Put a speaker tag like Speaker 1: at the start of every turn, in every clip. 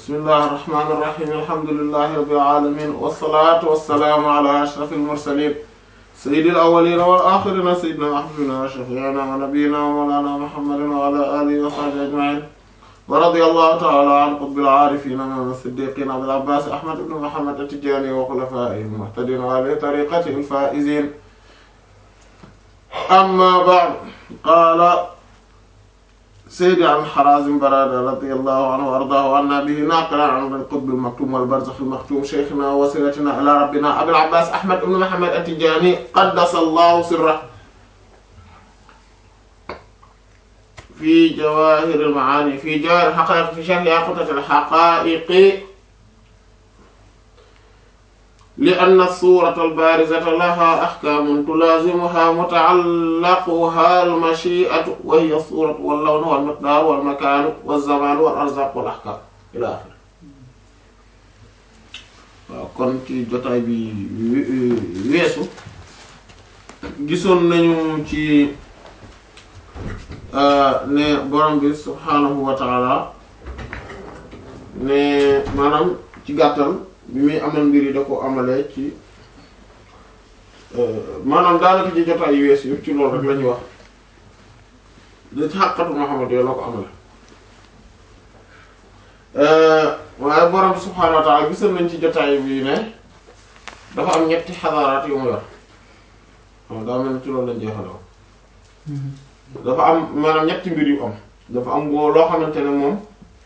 Speaker 1: bismillahi irrahmani irrahim alhamdulilahi rabbil alamin wassalatu wassalaamu ala ashrafil mursalin sayyidil awwalina wal axirina sayyidina wa habibina wa shafiina wa nabiyina wa mawlana muhammadin wa ala alihi wa sahbihi ajmain wa radiyallahu ta'ala an qutbil aarifin imaam as-siddiqin abil abbas ahmad ibn muhammad at-tijani wa khulafaihi al-muhtadin wa ahli tariqatihi al-faizin amma ba'd qala سيدي عن حرازم برادة رضي الله عنه وأرضاه وعنا به ناقلا عن القطب المكتوم والبرزخ المختوم شيخنا ووسيلتنا إلى ربنا أبي العباس أحمد بن محمد التجاني قدس الله سره في جواهر المعاني في جواهر الحقائق في شرح ياقوتة الحقائق لأن الصورة البارزة لها أحكام تلازمها متعلقها المشيئة وهي الصورة واللون والمقدار والمكان والزمان والأرزاق والأحكام إلى آخره kon ci jotaay bi weesu gisoon nañu ci ne borom bi subhaanahu wa taala ne maanaam ci gàttal bi muy amal mbir yi da ko amalee ci maanaam daanaka ci jotaay yu wees yëpp ci loolu rek la ñuy wax da ci xàqatu Muhammad yooyu la ko amale waaye borom bi subhaanahu wa ta'ala gisoon nañ ci jotaay bi ne dafa am ñetti xadaaraat yu mu yor xam daa mel ni ci loolu lañ jeexaloo dafa am maanaam ñetti mbir yu am dafa am boo loo xamante ne moom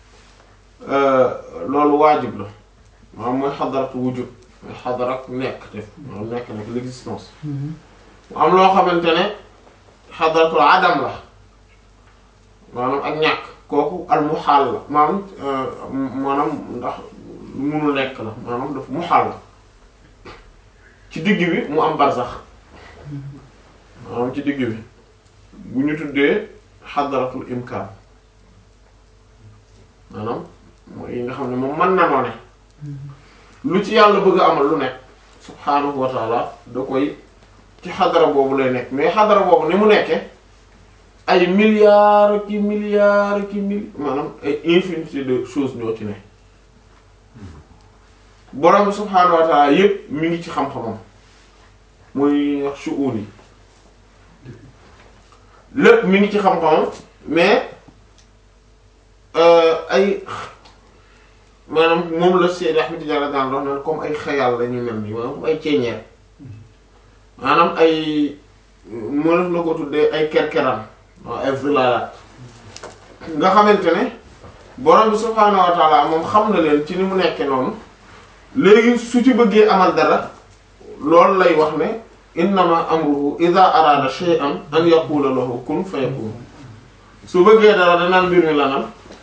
Speaker 1: loolu waajib la maanaam mooy xadaratu wujud mooy xadarat nekk def maanaam nekk nekk l'existence mu am loo xamante ne xadaratul adam la maanaam ak ñàkk kooku al muxaal la maanaam maanaam ndax lu munul nekk la maanaam daf muxaal la ci digg bi mu am barzax maanaam ci digg bi bu ñu tuddee xadaratul imkaan maanaam mooy yi nga xam ne moom mën na noo ne lu ci yàlla bëgg a amal lu nekk subhaanahu wa taala da koy ci xadara boobu lay nekk mais xadara boobu ni mu nekkee ay milliards ki milliards ki mil maanaam ay infinité de choses ñoo ci ne borom bi subhaanahu wa taala yépp mi ngi ci xam-xamam mooy wax shu'un yi lépp mi ngi ci xam-xamam mais ay maanaam moom la Seydi Ahmed Tidiane daan dox naan comme ay xayal la ñu mel nii maanaam comme ay ceeñeer maanaam ay moo def la ko tuddee ay kerkeran waaw ay villalat nga xamante ne borom bi subhaanahu wa taala moom xam na leen ci ni mu nekkee noonu léegi su ci bëggee amal dara loolu lay wax ne innama amruhu ida arada shay'an an yaqula lahu kun fayakun su bëggee dara danaan mbir mi lanal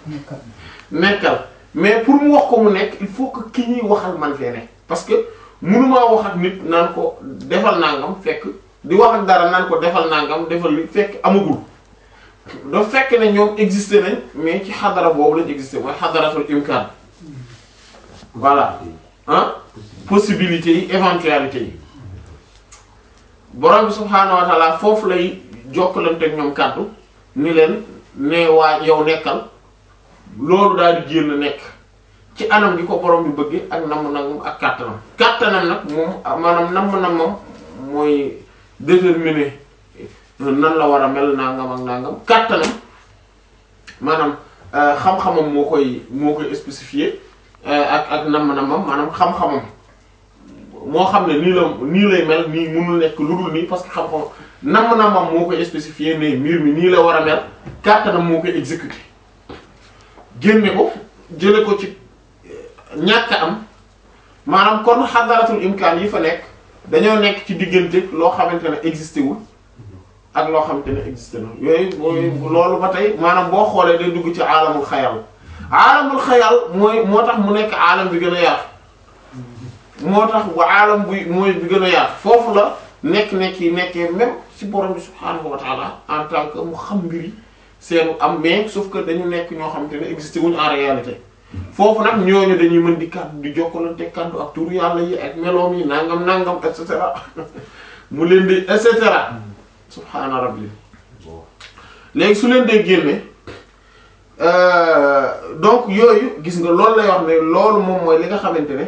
Speaker 1: nekkal mais pour mu wax ko mu nekk il faut que ki ñuy waxal man fee ne parce que mënumaa wax ak nit naan ko defal nangam fekk di wax ak dara naan ko defal nangam defal li fekk amagul dafa fekk ne ñoom existé nañ mais ci xadara boobu lañ existé mooy xadaratul imkaan voilà ah possibilités yi éventualité yi borom bi subhaanahu wa taala foofu lay jokkalante ak ñoom kàddu ni leen ne waa yow nekkal loolu daal di génn nekk ci anam gi ko borom bi bëgg ak namm nag ak kàttanam kàttanam nag moom maanaam namm na moom mooy déterminer nan la war a mel nangam ak nangam kàttanam maanaam xam-xamam moo koy moo koy spécifier ak ak namm na moom maanaam xam-xamam moo xam ne nii la nii lay mel nii mënul nekk lu dul nii parce que xam-xam namm na moom moo koy spécifier ne mbir mi nii la war a mel kàttanam moo koy exécuter génne ko jële ko ci ñàkk am maanaam kon xadaratul imkaan yi fa nekk dañoo nekk ci diggante loo xamante ne existé wul ak loo xamante ne existé na yooyu mooy loolu ba tey maanaam boo xoolee day dugg ci aalamul xayal aalamul xayal mooy moo tax mu nekk aalam bi gën a yaatu moo tax wa aalam bi mooy bi gën a yaatu foofu la nekk-nekk yi nekkee même ci borom bi subhaanahu wa taala en tant que mu xam mbiri seenu am mais sauf que dañu nekk ñoo xamante ne existé wuñu en réalité foofu nag ñooñu dañuy mën di kàddu di jokkalante kàddu ak turu yàlla yi ak meloom yi nangam nangam et cetera mu leen di et cetera subhaana rabbi léegi su leen dee génne donc yooyu gis nga loolu lay wax ne loolu moom mooy li nga xamante ne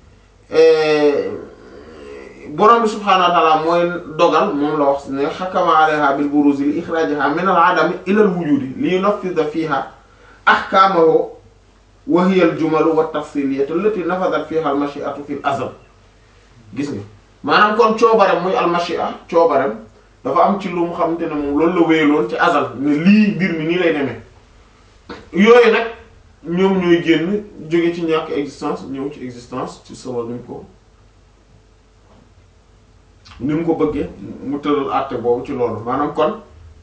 Speaker 1: borom bi subhaanahu wa ta'ala mooy dogal moom la wax ne xakama alayha bil buruzi li ixrajiha min al adami ila al wujudi li yunaffida fiha ahkamahu wa hiya al jumalu wa tafsiliyatu allati nafadat fiha al mashi'atu fil azal gis nga maanaam kon coobarem muy al mashi'a coobarem dafa am ci lu mu xamante ne moom loolu la wéyaloon ci azal ne lii mbir mi nii lay demee yooyu nag ñoom ñooy génn jóge ci ñàkk existence ñëw ci existence ci solo ni mu ko ni mu ko bëggee mu tëral àtte boobu ci loolu maanaam kon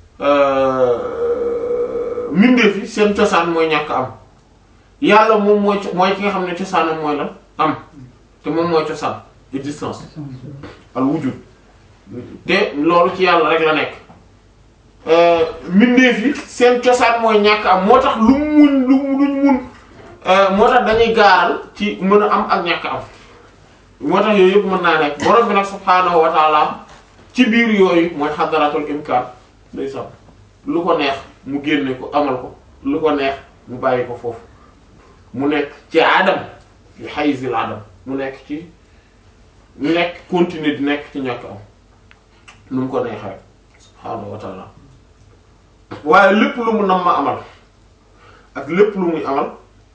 Speaker 1: mbindeef yi seen cosaan mooy ñàkk am yàlla moom mooy mooy ki nga xam ne cosaanam mooy lan am te moom mooy cosaan existence al wujud te loolu ci yàlla rek la nekk mbindeef yi seen cosaan mooy ñàkk am moo tax lu muñ lu luñ mun moo tax dañuy gaaral ci mën a am ak ñàkk am moo tax yooyu yëpp mën naa nekk borom bi nag subhaanahu wa taala ci biir yooyu mooy xadaratul imkaan day sax lu ko neex mu génne ko amal ko lu ko neex mu bàyyi ko foofu mu nekk ci adam fi hayzil adam mu nekk ci mu nekk continuer di nekk ci ñàkk am nu mu ko neexee rek subhaanahu wa taala waaye lépp lu mu nam ma amal ak lépp lu muy amal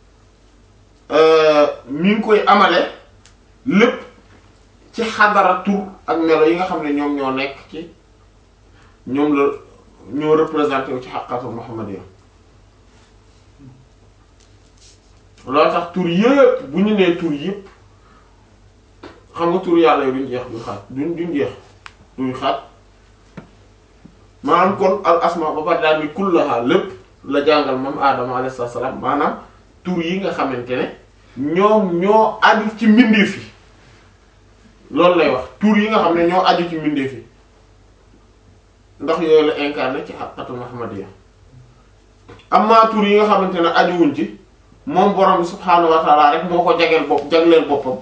Speaker 1: mi ngi koy amale lépp ci xadara tur ak melo yi nga xam ne ñoom ñoo nekk ci ñoom la ñoo représenté wu ci xaqatul muhammadiyya loolu tax tur yëpp bu ñu nee tur yëpp xam nga tur yàlla yi duñ jeex duñ xaat duñ duñ jeex duñ xaat maanaam kon al asma ba pare daal ni kullaha lépp la jàngal moom aadama alayhi salaam maanaam tur yi nga xamante ne ñoom ñoo aju ci mbindeef yi loolu lay wax tur yi nga xam ne ñoo aju ci mbindeef yi ndax yooyu la incarné ci xaqatul muhammadiyya amma tur yi nga xamante ne ajuwuñ ci moom borom bi subhaanahu wa taala rek moo ko jageel bopp jagleel boppam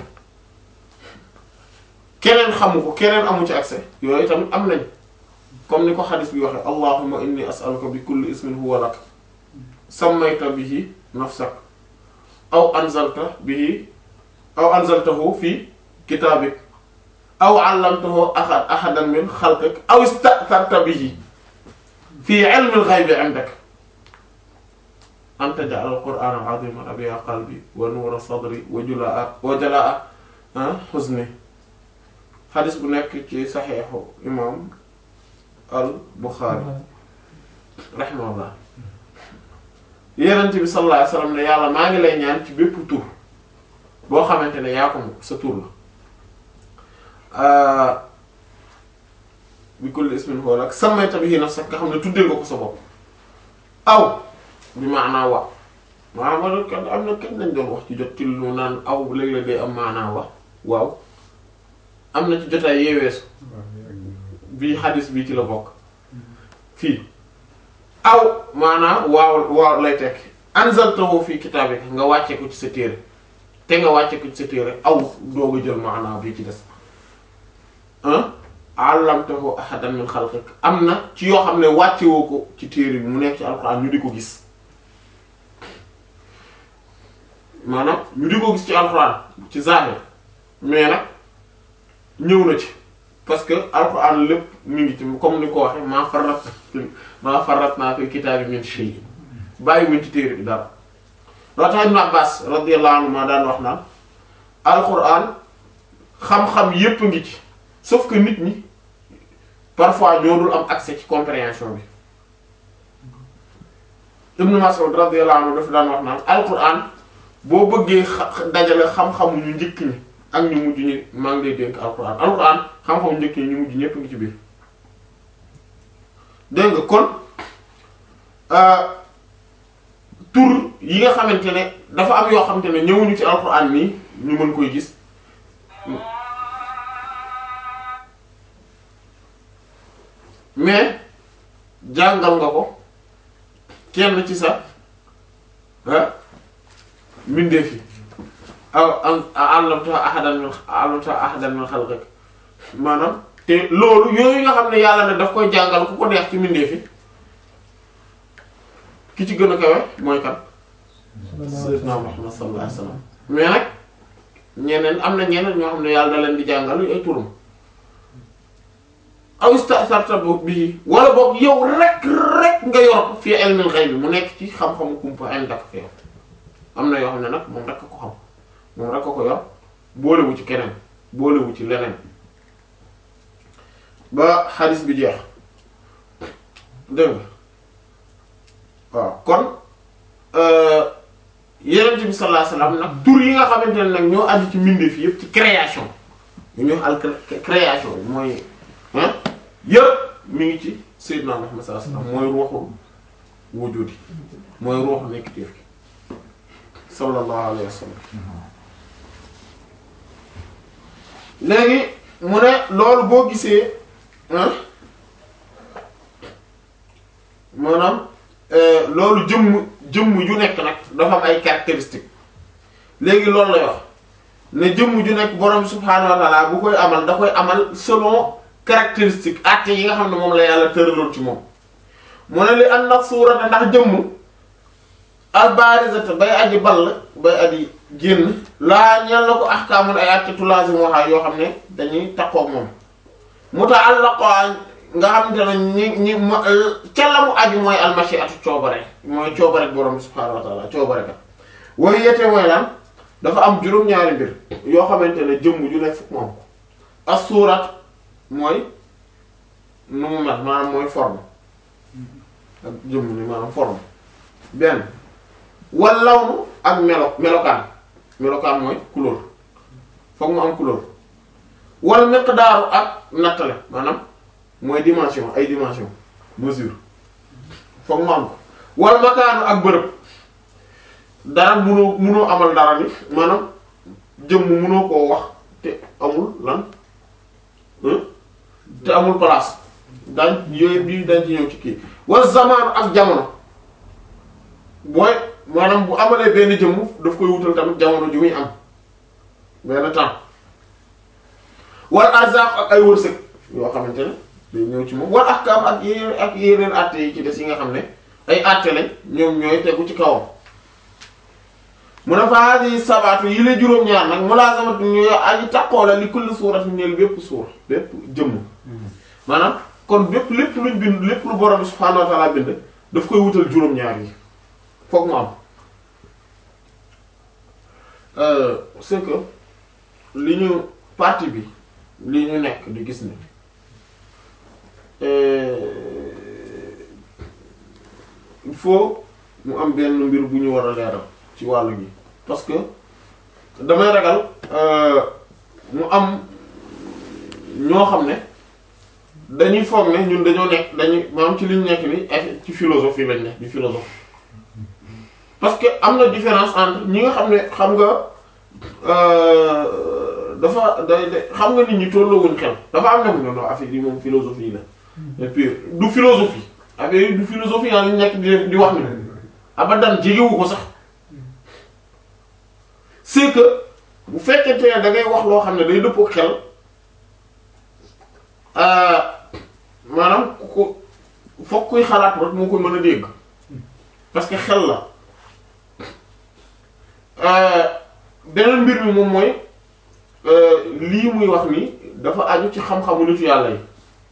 Speaker 1: keneen xamu ko keneen amu ci accès yooyu tamit am nañ comme ni ko xadis bi waxee allahumma inni as'aluka bi kulli ismin huwa lak sammayta bihi nafsak aw anzalta bihi aw anzaltahu fi kitaabik aw allamtahu ahad ahadan min xalqik aw ista'tharta bihi fi ilmi al-ghaybi 'indak an taj'ala al-qur'ana al-'azima rabi'a qalbi wa nuura sadri wa julaa'a wa jalaa'a huzni xadis bu nekk ci saxiixu imam al Buxaari rahimahullah Yonent bi sallallahu alayhi wa sallam ne yàlla maa ngi lay ñaan ci bépp tur boo xamante ne yaa ko moom sa tur la bi kulli ismin huwa lak sammayta bihi nafsak nga xam ne tuddee nga ko sa bopp aw bi maanaa wa maanaam kan am na kañ lañ doon wax ci jot ci lu naan aw léeg-léeg day am maanaa wa waaw am na ci jotaay yeeweesu bii xadis bii ci la bokk fii aw maanaam waaw waaw lay tekk anzaltahu fii kitaabika nga wàcce ko ci sa téere te nga wàcce ko ci sa téere aw doog a jël maanaam bii ci des ah allamtahu ahadan min xalqik am na ci yoo xam ne wàcce woo ko ci téere bi mu nekk ci alxuraan ñu di ko gis maanaam ñu di ko gis ci alxuraan ci zahir mais nag ñëw na ci parce que alxuraan lépp mi ngi ci comme ni ko waxee maa farrat maa farrat naa fi kitaabi min shay bàyyi wuñ ci téere bi dara loo tax Ibn Abbas radiyallahu anhu maa daan wax naan alxuraan xam-xam yépp ngi ci sauf que nit ñi parfois ñoo dul am accès ci compréhension bi Ibn Mas'ud radiyallahu anhu dafa daan wax naan alxuraan boo bëggee dajale xam-xamu ñu njëkk ñi ak ñu mujj ñi maa ngi lay dénk alxuraan alxuraan xam-xamu njëkk ñi ñu mujj ñépp ngi ci biir dégg nga kon tur yi nga xamante ne dafa am yoo xamante ne ñëwuñu ci alxuraan nii ñu mën koy gis mais jàngal nga ko kenn ci sa mbindeef yi aw am allamta ahadan min allamta ahadan min xalqik maanaam te loolu yooyu nga xam ne yàlla ne daf koy jàngal ku ko neex ci mbindeef yi ki ci gën a kawe mooy kan sayyidna Muhammad sallallahu alayhi wasallam mais nag ñeneen am na ñeneen ñoo xam ne yàlla da leen di jàngal ay turam aw istasarta bi wala boog yow rek rek nga yor ko fii ilmil ghayb mu nekk ci xam-xamu kumpa indak fi am na yoo xam ne nag moom rek a ko xam moom rek a ko yor boolewu ci keneen boolewu ci leneen ba xadis bi jeex dégg nga waaw kon yenent bi sallallahu alayhi wasallam nag tur yi nga xamante ne nag ñoo aju ci mbindeef yëpp ci création yu ñuy wax al création mooy ah yëpp mi ngi ci sayyidna Muhammad sallallahu alayhi wasallam mooy ruuxul wujudi mooy ruuxu nekk téef gi sallallahu alayhi wasallam léegi mu ne loolu boo gisee maanaam loolu jëmm jëmm ju nekk nag dafa am ay caractéristiques léegi loolu lay wax ne jëmm ju nekk borom subhaanahu wa ta'ala bu koy amal da koy amal selon caractéristique acte yi nga xam ne moom la yàlla tëraloon ci moom mu ne li an nag suurata ndax jëmm albarizata bay aji ball bay aji génn laa ñel na ko ahkaamul ay acte tulaasim waxaa yoo xam ne dañuy takkook moom muta'allaqa nga xam te ne ñi ñi ma ca la mu aju mooy almashiatu coobare mooy coobare borom subhaanahu wa ta'ala coobare ka way yete mooy lan dafa am juróom-ñaari mbir yoo xamante ne jëmm ju ne fukk moom ko as-suurat mooy nu mu mel maanaam mooy forme ak jëmm ni maanaam forme benn wal lawnu ak melo melokaan melokaan mooy couleur foog mu am couleur wal miqdaaru ak nattale maanaam mooy dimension ay dimension mesure foog mu am ko wal makaanu ak bërëb dara munoo munoo amal dara ni maanaam jëmm munoo koo wax te amul lan te amul place daañ yooyu bii dañ ci ñëw ci kii wal zamaanu ak jamono booy maanaam bu amalee benn jëmm daf koy wutal tamit jamono ju muy am benn temps wal arzaq ak ay wërsëg yoo xamante ne day ñëw ci moom wal ahkam ak yeneen ak yeneen àtte yi ci des yi nga xam ne ay àtte lañ ñoom ñooy tegu ci kawam mu ne fa hadi sabaatu yi la juróom-ñaar nag mulazamatu ñu aji taqoo la li kulli suurat ñeel bépp suur bépp jëmm maanaam kon bépp lépp luñ bind lépp lu borom subhaanahu wa ta'ala bind daf koy wutal juróom-ñaar yi foog mu am c'est que li ñu partie bi li ñu nekk di gis ni il faut mu am benn mbir bu ñu war a leeral ci wàllu gi parce que damay ragal mu am ñoo xam ne dañuy foog ne ñun dañoo nekk dañuy maanaam ci li ñu nekk ni ci philosophie lañ nekk di philosophe parce que am na différence entre ñi nga xam ne xam nga dafa day day xam nga nit ñi tolloowuñ xel dafa am na mu ne non affaire yi moom philosophie la et puis du philosophie affaire yi du philosophie yaa ngi nekk di di wax ni abadan jegewu ko sax c'est que bu fekkente ne da ngay wax loo xam ne day dëppoo xel maanaam ku ko foog kuy xalaat rek moo koy mën a dégg parce que xel la beneen mbir mi moom mooy lii muy wax ni dafa aju ci xam-xamu nitu yàlla yi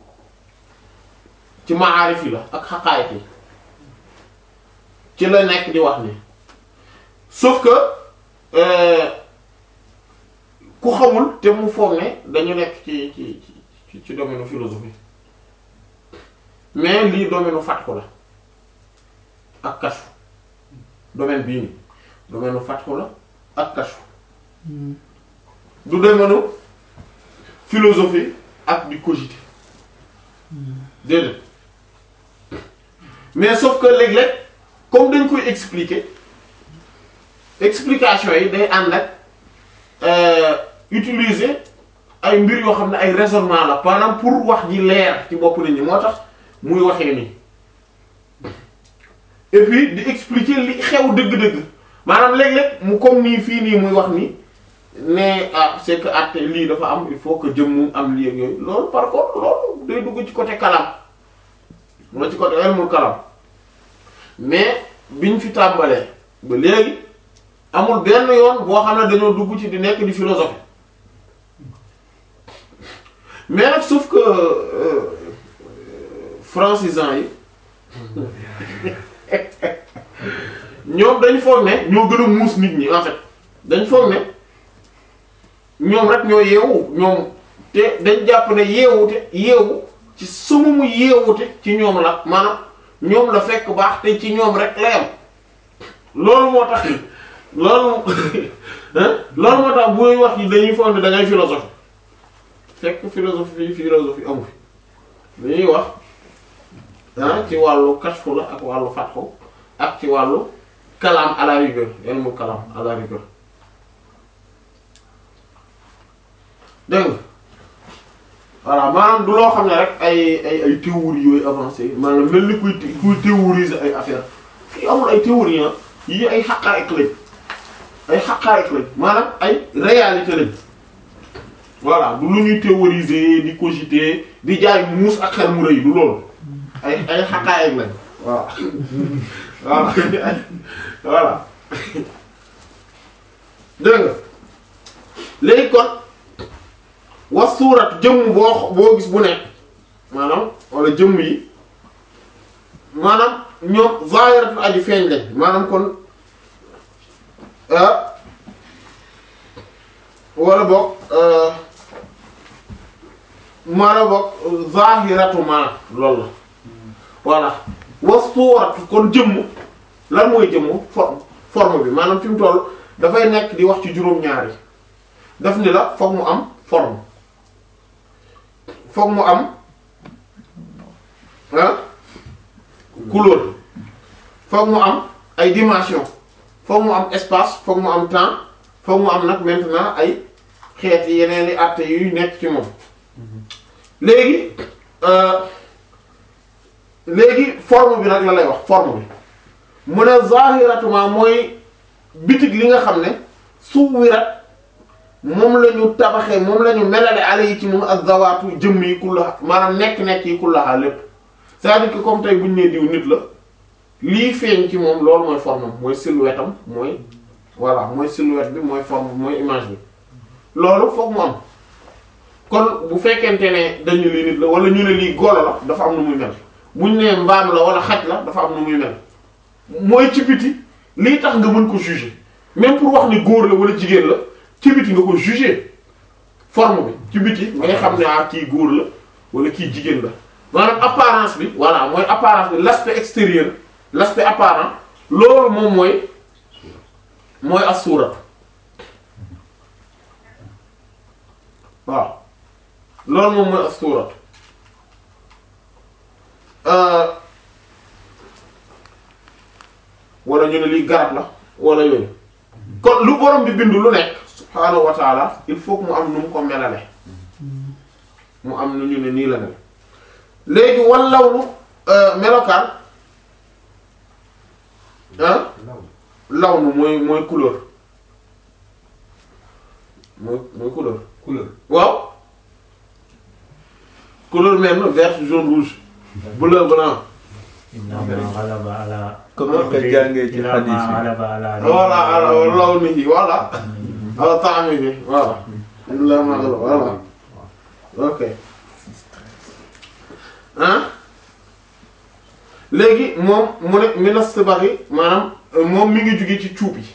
Speaker 1: ci maarif yi la ak xaqaayit yi ci la nekk di wax ni sauf que ku xamul te mu foog ne dañu nekk ci ci ci ci domaine philosophie mais lii domaine fatxu la ak kashfu domaine bii nii domaine fatxu la ak kashfu du domaine philosophie ak di cogiter déedéet mais sauf que léeg-léeg comme dañ koy expliquer explication yi day ànd ak utiliser ay mbir yoo xam ne ay raisonnement la maanaam pour wax ji leer ci bopp nit ñi moo tax muy waxee nii et puis di expliquer li xew dëgg-dëgg maanaam léeg-léeg mu comme nii fii nii muy wax ni ne ah c'est que at lii dafa am il faut que jëmm am lii ak yooyu loolu par contre loolu day dugg ci côté kalam moo ci côté ilmul kalam mais biñ fi tàmbalee ba léegi amul benn yoon boo xam ne dañoo dugg ci di nekk di philosophie mais nag sauf que euh, francisants yi ñoom dañ foog ne ñoo gën a muus nit ñi en fait dañ foog ne ñoom rek ñoo yeewu ñoom te dañ jàpp ne yeewute yeewu ci sumumu yeewute ci ñoom la maanaam ñoom la fekk baax te ci ñoom rek la yam loolu moo tax loolu hein loolu moo tax buy wax yi dañuy foog ne da ngay philosophie fekk philosophie philosophie amu fi li ñuy wax ah ci wàllu kashfu la ak wàllu fatxu ak ci wàllu kalaam à la rigueur ilmu kalaam à la rigueur dégg nga voilà maanaam du loo xam ne rek ay ay ay théories yooyu avancé maanaam mel ni kuy kuy théoriser ay affaire fii amul ay théories ah yii ay xaqaa'iq lañ ay xaqaa'iq lañ maanaam ay réalité lañ voilà du lu ñuy théoriser di cogiter di jaay muus ak xel mu rëy du loolu ay ay xaqaa'iq lañ waaw voilà voilà dégg nga léegi kon was suurat jëmm boo boo gis bu nekk maanaam wala jëmm yi maanaam ñoom zaahiratu aji feeñ lañ maanaam kon ah wala boog maanaam boog zaahiratu ma loolu la voilà was suuratu kon jëmm lan mooy jëmm forme forme bi maanaam fi mu toll dafay nekk di wax ci juróom-ñaari daf ni la foog mu am forme foog mu am ah couleur foog mu am ay dimension foog mu am espace foog mu am temps foog mu am nag maintenant ay xeeti yeneen i àtte yuy nekk ci moom léegi léegi forme bi nag la lay wax forme bi mu ne zahiratuma mooy bitig li nga xam ne suwirat moom la ñu tabaxee moom la ñu melale ale yi ci moom ak zawaatu jëmm yi kullaha maanaam nekk-nekk yi kullaha lépp c'est-à-dire que comme tey bu ñu nee diw nit la lii feeñ ci moom loolu mooy forme am mooy silhouette am mooy voilà mooy silhouette bi mooy forme mooy image bi loolu foog mu am kon bu fekkente ne dañu lii nit la wala ñu ne lii golo la dafa am nu muy mel bu ñu nee mbaam la wala xaj la dafa am nu muy mel mooy ci biti lii tax nga mën ko juger même pour wax ni góor la wala jigéen la ci biti nga ko juger forme bi ci biti ngay xam ne ah kii góor la wala kii jigéen la maanaam apparence bi voilà mooy apparence bi l'aspect extérieur l'aspect apparent loolu moom mooy mooy as-suura waaw loolu moom mooy as-suura wala ñu ne lii garab la wala yooyu kon lu borom bi bindu lu nekk subhaanahu wa taala il faut que mu am nu mu ko melale mu am nu ñu ne nii la mel léegi wallawlu melokaan ah lawnu mooy mooy couleur mooy mooy couleur
Speaker 2: couleur
Speaker 1: waaw couleur mel na vert jaune rouge bleu blanc
Speaker 3: innama ghalaba ala
Speaker 2: comme ni ko jàngee ci
Speaker 3: innama
Speaker 2: hadith yi
Speaker 3: ghalaba ala
Speaker 1: voilà ala lawnihi voilà ala ta'amihi voilà illa ma ghalaba voilà ok ah léegi moom mu ne minas sibari maanaam moom mi ngi jóge ci cuub yi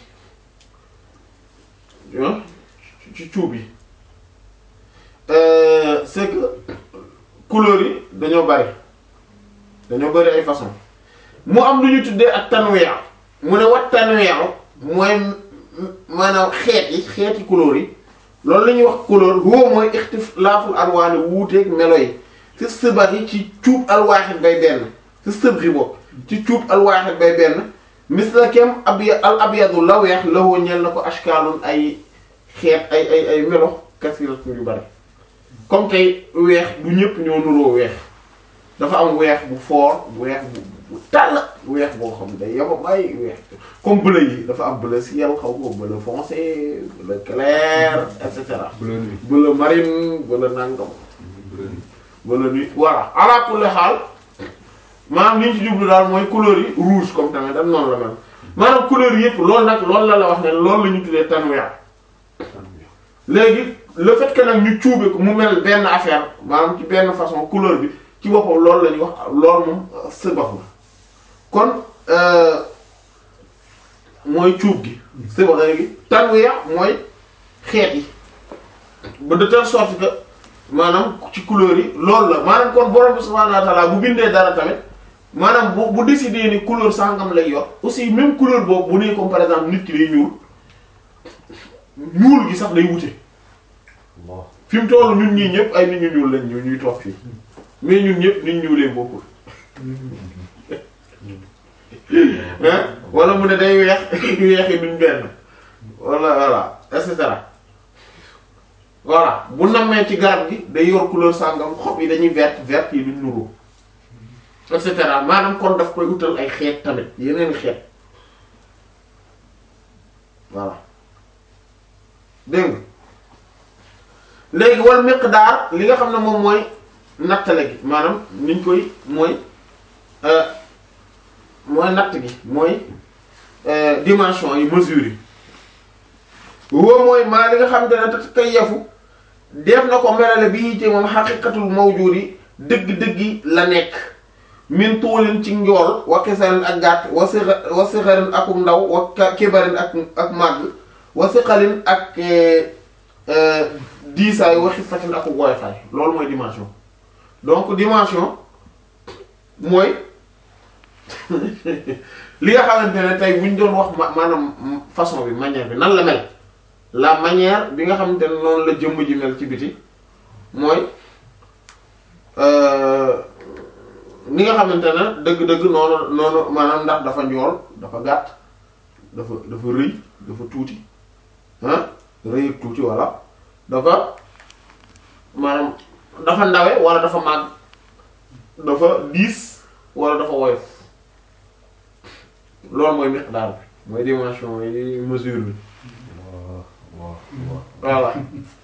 Speaker 1: ah ci cuub yi c'est que couleurs yi dañoo bari dañoo bari ay façon mu am lu ñu tuddee ak tanweex mu ne wat tanweexu mooy maanaam xeet yi xeeti couleurs yi loolu la ñuy wax couleur huwa mooy ixtilaaful alwaani wuuteeg melo yi fi sibar yi ci cuub alwaaxit bay benn fi sëbri bokk ci cuub alwaaxit bay benn misla kem abya al abyadu la weex lawoo ñel na ko ashkaalun ay xeet ay ay ay melo kasiratun yu bari comme tey weex du ñëpp ñoo nuroo weex dafa am weex bu fort weex bu bu tàll weex boo xam day yama bàyyi weex comme bleu yi dafa am bleu ciel xaw ko bleu foncé bleu clair et cetera
Speaker 2: bleu nuit
Speaker 1: bleu marine bleu nangam
Speaker 2: bleu nuit
Speaker 1: bleu nuit voilà ala kulli xaal maanaam li ñu ci jublu daal mooy couleur yi rouge comme tamit dam noonu la mel maanaam couleur yi yëpp loolu nag loolu la la wax ne loolu la ñu tuddee tanwiya léegi le fait que nag ñu cuube ko mu mel benn affaire maanaam ci benn façon couleur bi ci boppam loolu la ñuy wax loolu moom sëbax la kon euh, mooy cuub gi sëbax gi tanwiya mooy xeet yi ba de telle sorte que maanaam ci couleur yi loolu la maanaam kon borom bi subhaanahu wa ta'ala bu bindee dara tamit maanaam bu bu décider ni couleur sangam lay yor aussi même couleur boobu bu nee comme par exemple nit ki day ñuul ñuul gi sax day wute
Speaker 3: Allah
Speaker 1: fi mu toll ñun ñii ñëpp ay nit ñu ñuul lañ ñu ñuy toog fii mais ñun ñëpp nit ñuulee bokkul hein wala mu ne day weex weex yi duñ benn wala voilà et cetera voilà bu nammee ci garab gi day yor couleur sàngam xob yi dañuy vert vert yi duñ nuru et cetera maanaam kon daf koy utal ay xeet tamit yeneen xeet voilà dégg nga léegi wal miqdaar li nga xam ne moom mooy nattale gi maanaam niñ koy mooy euh, mooy natt gi mooy euh, dimension yi mesure yi woo mooy maa li nga xam te ne te kay yafu def na ko melale bii ci moom xaqiqatul mawjudi dëgg-dëggi la nekk min tuulin ci njool wa xisarin ak gàtt wa sixa wa sixarin akum ndaw wa ka- kibarin ak ak màgg wa siqalin ak eh, eh, diisaay wa xifatin ak woyofaay loolu mooy dimension donc dimension mooy li nga xamante ne tey bu ñu doon wax ma maanaam façon bi manière bi nan la mel la manière bi nga xamante ne noonu la jëmm ji mel ci biti mooy euh, ni nga xamante ne dëgg-dëgg noonu noonu maanaam ndax dafa njool dafa gàtt dafa dafa rëy dafa tuuti ah rëy ak tuuti walla dafa maanaam dafa ndawe walla dafa màgg dafa diis walla dafa woyof loolu mooy miqdaar bi mooy dimension yi mesure bi
Speaker 3: Allah Allah
Speaker 1: voilà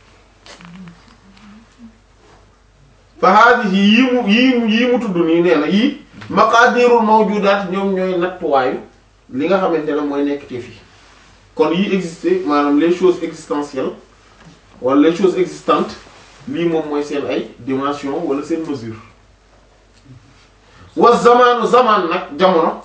Speaker 1: fa haadihi yii mu yii mu yii mu tudd nii nee na yii maqaadirul mawjudaat ñoom ñooy nattuwaayu li nga xamante ne mooy nekk te fii kon yii existé maanaam les choses existentielles wala les choses existantes lii moom mooy seen ay dimension wala seen mesure wa zamaanu zamaan nag jamono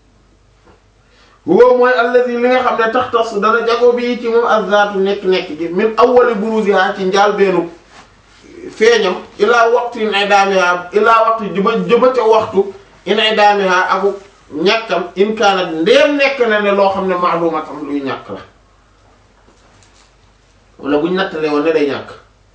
Speaker 1: huwa mooy allazi li nga xam ne tax tas dana jago bi ci moom azzaatu nekk-nekk gi min awwali buruziha ci njaal beenu feeñam ilaa waxtu in ay daamiha ilaa waxtu jëba jëba ca waxtu in ay daamiha aku ñàkkam in kaanat ndéem nekk na ne loo xam ne maalumatam luy ñàkk la wala buñ nattale woon ne day ñàkk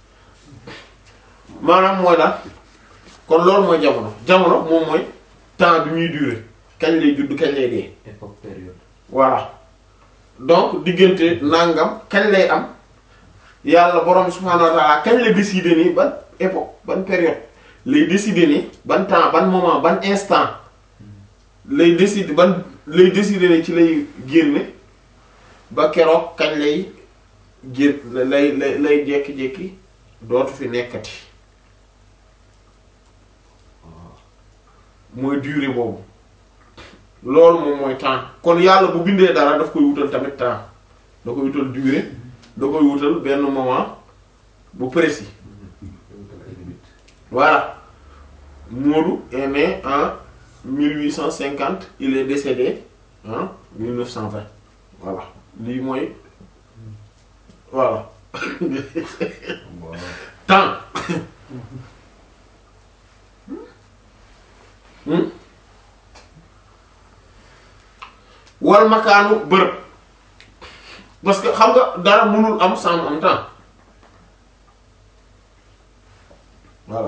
Speaker 1: maanaam mooy daal kon loolu mooy jamono jamono moom mooy temps bi muy durer kañ lay judd kañ lay dee
Speaker 3: époque période
Speaker 1: voilà donc diggante nangam kañ lay am yàlla borom subhaanahu wa ta'ala kañ la décider ni ban époque ban période lay décider ni ban temps ban moment ban instant lay décider ban lay décider ni ci lay génne ba keroog kañ lay génn lay lay lay jékki-jékki dootu fi nekkati mooy durée boobu loolu moom mooy temps kon yàlla bu bindee dara daf koy wutal tamit temps da koy wutal durée da koy wutal benn moment bu précis voilà Modou est né en 1850 il est décédé en 1920 voilà lii mooy voilà
Speaker 3: Allah
Speaker 1: temps Hmm? wal makaanu bërëb parce que xam nga dara mënul am sans mu am temps voilà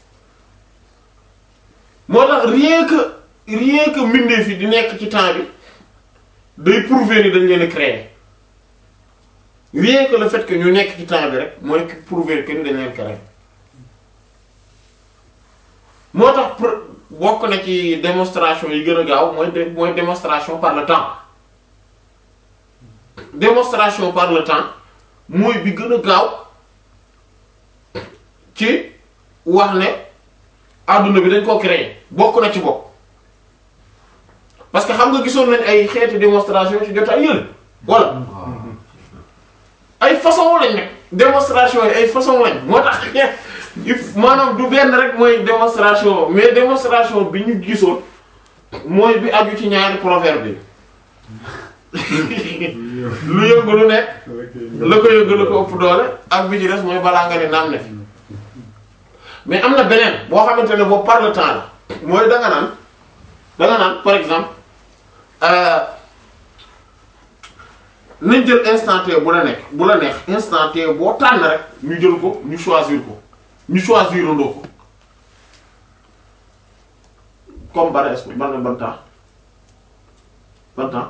Speaker 1: moo tax rien que rien que mbindeef yi di nekk ci temps bi day prouver ni dañ leen a créer rien que le fait que ñu nekk ci temps bi rek mooy prouver que ni dañ leen créer moo tax pr- bokk na ci démonstration yi gën a gaaw mooy dé- mooy démonstration par le temps démonstration par le temps mooy bi gën a gaaw ci wax ne adduna bi dañ ko créer bokk na ci bokk parce que xam nga gisoon nañ ay xeeti démonstration ci jot ay yële voilà
Speaker 3: waaw
Speaker 1: ay façon lañ nag démonstration yi ay façon lañ moo tax il maanaam du benn rek mooy démonstration mais démonstration bi ñu gisoon mooy bi aju ci ñaari proverbe yi lu yëngu lu nekk la ko yëngu la ko ëpp doole ak bi ci des mooy balaa nga ne naam ne fi mais am na beneen boo xamante ne boobu par le temps la mooy da nga naan da nga naan par exemple euh, nañ jël instant T bu la nekk bu la neex instant T boo tànn rek ñu jël ko ñu choisir ko ñu choisir andoo ko comme ban est ban ban temps ban temps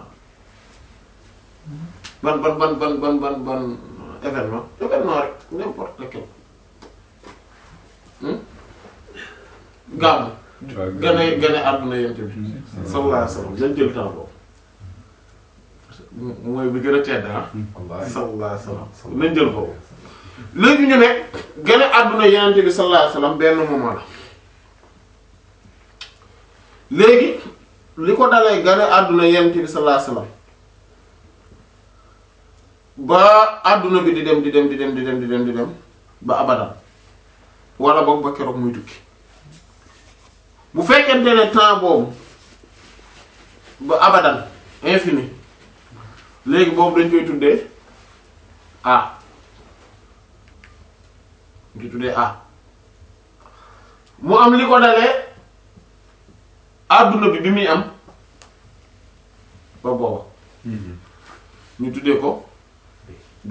Speaker 1: ban ban ban ban ban ban ban événement événement rek n'importe lequel hmm gàmmu gën a gën a àdduna yent bi sallallahu alayhi wasallam dañ jël temps boobu mooy bi gën a tedd ah
Speaker 3: wallaahi
Speaker 1: sallallahu alayhi wasallam nañ jël boobu léegi ñu ne gën a àdduna yenente bi sallallahu alayhi wasallam benn moment la léegi li ko dalee gën a àdduna yenente bi sallallahu alayhi wasallam ba àdduna bi di dem di dem di dem di dem di dem di dem ba abadan wala boog ba keroog muy tukki bu fekkente ne temps boobu ba abadan infini léegi boobu dañ koy tuddee a ñu koy tuddee a mu am li ko dalee àdduna bi bi muy am ba booba ñu tuddee ko b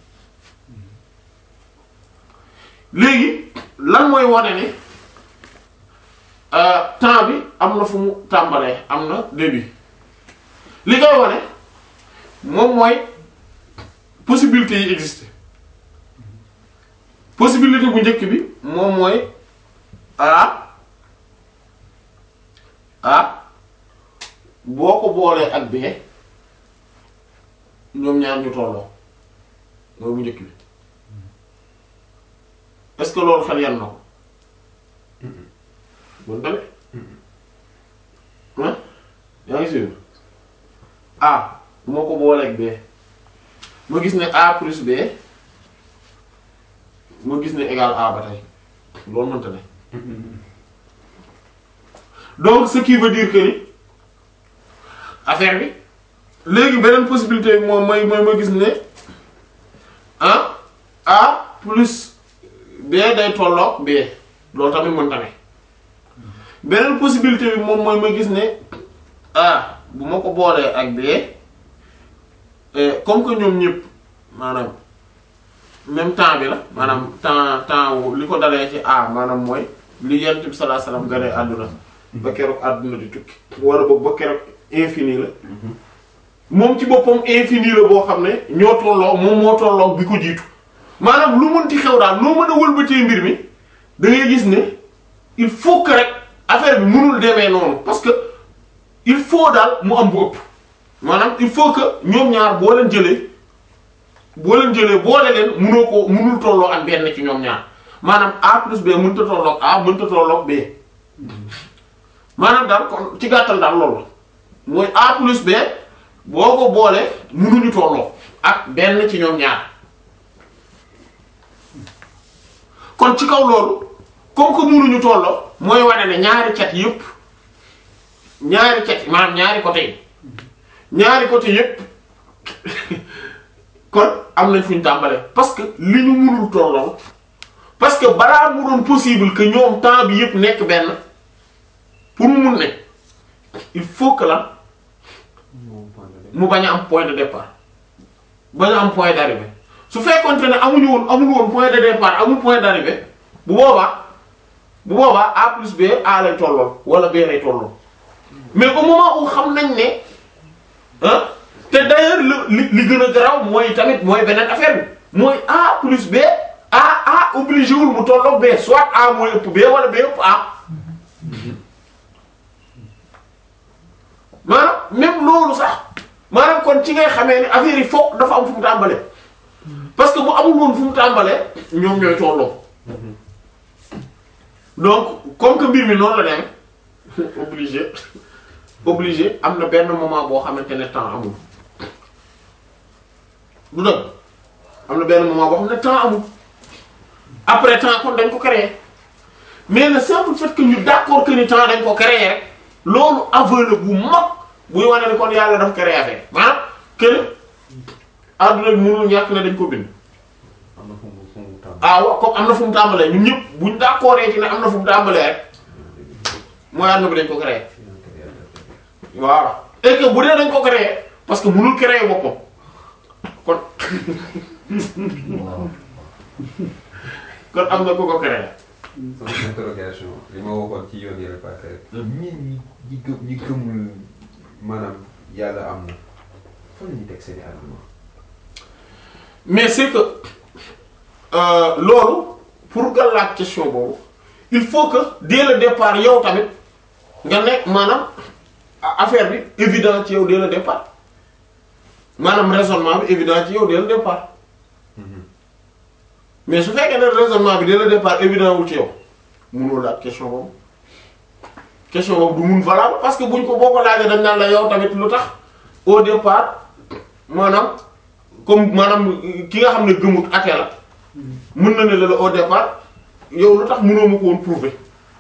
Speaker 1: léegi lan mooy wane ni euh, temps bi am na fu mu tàmbalee am na début li koy wane moom mooy possibilité yi existe possibilité bu njëkk bi moom mooy a a boo ko boolee ak b ñoom ñaar ñu tolloo mooy bu njëkk bi est-ce que loolu xel yan na ko bon tamit ah yaa ngi suivre a bu ma ko boolee ak b ma gis ne a plus b ma gis ne égal a ba tey loolu mënta ne donc ce qui veut dire que ni affaire bi léegi beneen possibilité bi moom mooy mooy ma gis ne ah a plus b day tolloog b loolu tamit mënta ne beneen possibilité bi moom mooy ma gis ne a bu ma ko boolee ak b eh, comme que ñoom ñëpp maanaam même temps bi la maanaam temps temps wu li ko dalee ci a maanaam mooy li yent bi sallallahu alayhi wasallam gane àdduna ba keroog àdduna di tukki wala boog ba keroog infini la moom ci boppam infini la boo xam ne ñoo tolloo moom moo tolloo bi ko jiitu maanaam lu mënti xew daal noo mën a wëlbatee mbir mi da ngay gis ne il faut que rek affaire bi mënul demee noonu parce que il faut daal mu am bu ëpp maanaam il faut que ñoom ñaar boo leen jëlee boo leen jëlee boole leen mënoo ko mënul tolloo ak benn ci ñoom ñaar maanaam A plus B mënta tolloog A mënta tolloog B maanaam daal kon ci gàttal daal loolu la mooy A plus B boo ko boolee mënuñu tolloo ak benn ci ñoom ñaar kon ci kaw loolu comme que mënuñu tolloo mooy wane ne ñaari cat yépp ñaari cat maanaam ñaari côté yi ñaari côté yépp kon am nañ fu ñu tàmbalee parce que li ñu mënul tolloo parce que balaa mu doon possible que ñoom temps bi yépp nekk benn pour mu mun ne il faut que la mu bañ a am point de départ bañ a am point d'arrivée su fekkoonte ne amuñu woon amul woon point de départ amul point d'arrivée bu boobaa bu boobaa A plus B A lay tolloon wala B lay tolloon mais au moment où xam nañ ne ah te d'ailleurs li li gën a garaaw mooy tamit mooy beneen affaire bi mooy A plus B A A obligé wul mu tolloog B soit A mooy ëpp B wala B ëpp A maanaam même loolu sax maanaam kon ci ngay xamee ne affaire yi foog dafa am fu mu tàmbalee parce que bu amul woon fu mu tàmbalee ñoom ñooy tolloo donc comme que mbir mi noonu la dem obligé obligé am na benn moment boo xamante ne temps amul du dëgg am na benn moment boo xam ne temps amul après temps kon dañ ko créer mais le simple fait que ñu d'accord que ni temps dañ ko créer rek loolu aveu la bu mag buy wane ni kon yàlla daf créer affaire maanaam que adduna bi mënul ñàkk ne dañ ko bind
Speaker 3: am na fu mu fu mu tàmm.
Speaker 1: ah waaw comme am na fu mu tàmbalee ñun ñëpp buñ d'accord ci ne am na fu mu tàmbalee rek mooy adduna bi dañ ko créer voilà et que bu dee dañ ko créer parce que mënul créer boppam kon
Speaker 3: waaw.
Speaker 1: kon am na ku ko créer
Speaker 2: sama interrogation li ma waxoon ci yoon yële passé rek. ñi ñi ñi gëm ñi gëmul maanaam yàlla am na fan la ñuy teg seen i argument.
Speaker 1: mais c'est que euh, loolu pour nga laaj question boobu il faut que dès le départ yow tamit nga nekk maanaam a- affaire bi évident ci yow dès le départ maanaam raisonnement bi évident ci yow dès le départ mais su fekkee ne raisonnement bi dès le départ évident wul ci yow mënoo laaj question boobu question boobu du mun valable parce que buñ ko boo ko laajee dañ naan la yow tamit lu tax au départ maanaam comme maanaam ki nga xam ne gëmut athée la mën na ne la la au départ yow lu tax mënoo ma ko woon prouver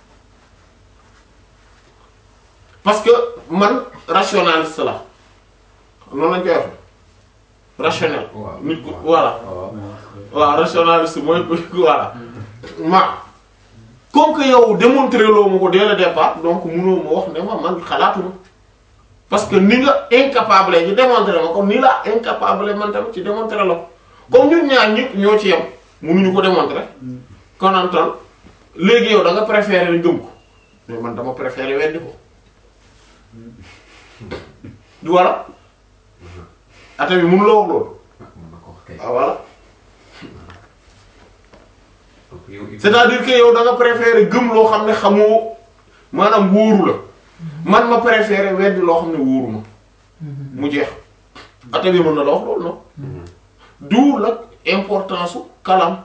Speaker 1: parce que man rationaliste la noonu lañ koy wax rationnel
Speaker 2: waaw
Speaker 1: nit ku voilà
Speaker 2: waaw.
Speaker 1: waaw rationaliste mooy voilà ma comme que yow démontrer loo ma ko dès le départ donc mënoo ma wax ne ma man xalaatuma parce que ni nga incapable ci démontrer ma comme ni la incapable man tamit ci démontrer la ko comme ñun ñaar ñëpp ñoo ci yem mënuñu ko démontrer kon en tant léegi yow da nga préférer gëm ko mais man dama préférer weddi ko du wala ate bi mënu la wax loolu
Speaker 2: ah mën na ko wax kay.
Speaker 1: ah voilà
Speaker 2: donc yow il faut-
Speaker 1: c'est-à-dire que yow da nga préférer gëm loo xam ne xamoo maanaam wóoru la man ma préférer weddi loo xam ne wóoru ma mu jeex ate bi mën na la wax loolu non du nag importance su kalam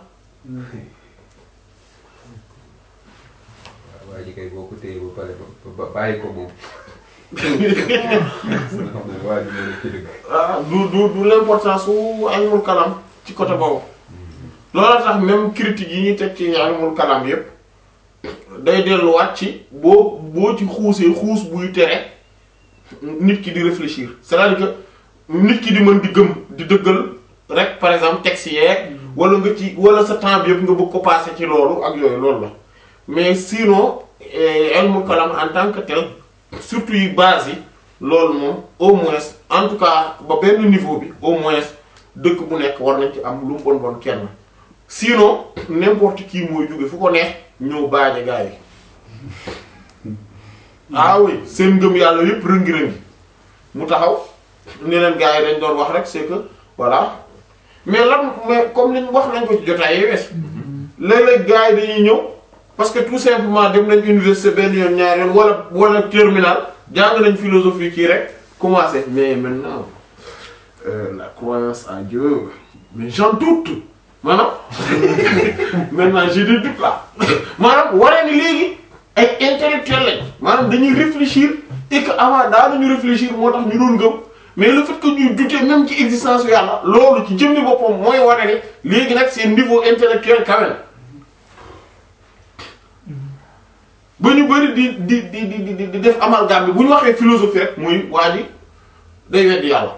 Speaker 2: waaw waa ji kay boo ko téye ba pare ba ba bàyyi ko moom. nga xam ne waa ji moo nekk ci dëgg.
Speaker 1: ah du du du l'importance su ilmul kalam ci côté boobu loolu tax même critique yi ñuy teg ci ilmul kalam yépp day delluwaat ci boo boo ci xuusee xuus buy tere nit ki di réfléchir c'est-à-dire que nit ki di mën di gëm di dëggal rek par exemple texte yeeg wala nga ci wala sa temps bi yëpp nga bëgg ko passer ci loolu ak yooyu loolu la mais sinon eh, ilmul kalam en tant que tel surtout yi base yi loolu moom au moins en tout cas ba benn niveau bi au moins dëkk bu nekk war nañ ci am lu mu bon bon kenn sinon n'importe qui mooy jóge fu ko neex ñëw baaje gaa yi ah oui seen ngëm yàlla yépp rëngi-rëngi mu taxaw ne leen gaa yi dañ doon wax rek c'est que voilà mais lan mais comme liñ wax nañ ko ci jotaay yi wees léeg-léeg gaa yi dañuy ñëw parce que tout simplement dem nañ université benn yoon ñaari yoon wala wala terminal jàng nañ philosophie kii rek commencé mais maintenant euh, la croyance en Dieu mais j'en doute maanaam maintenant j'ai des doutes là maanaam waree ni léegi ay intellectuel lañ maanaam dañuy réfléchir et que avant daanañu réfléchir moo tax ñu doon gëm mais le fait que ñuy douter même ci existence yu yàlla loolu ci jëmmi boppam mooy wane ni léegi nag seen niveau intellectuel quand même ba ñu bëri di di di di di di def amalgame bi bu ñu waxee philosophie rek muy waa ji day weddi yàlla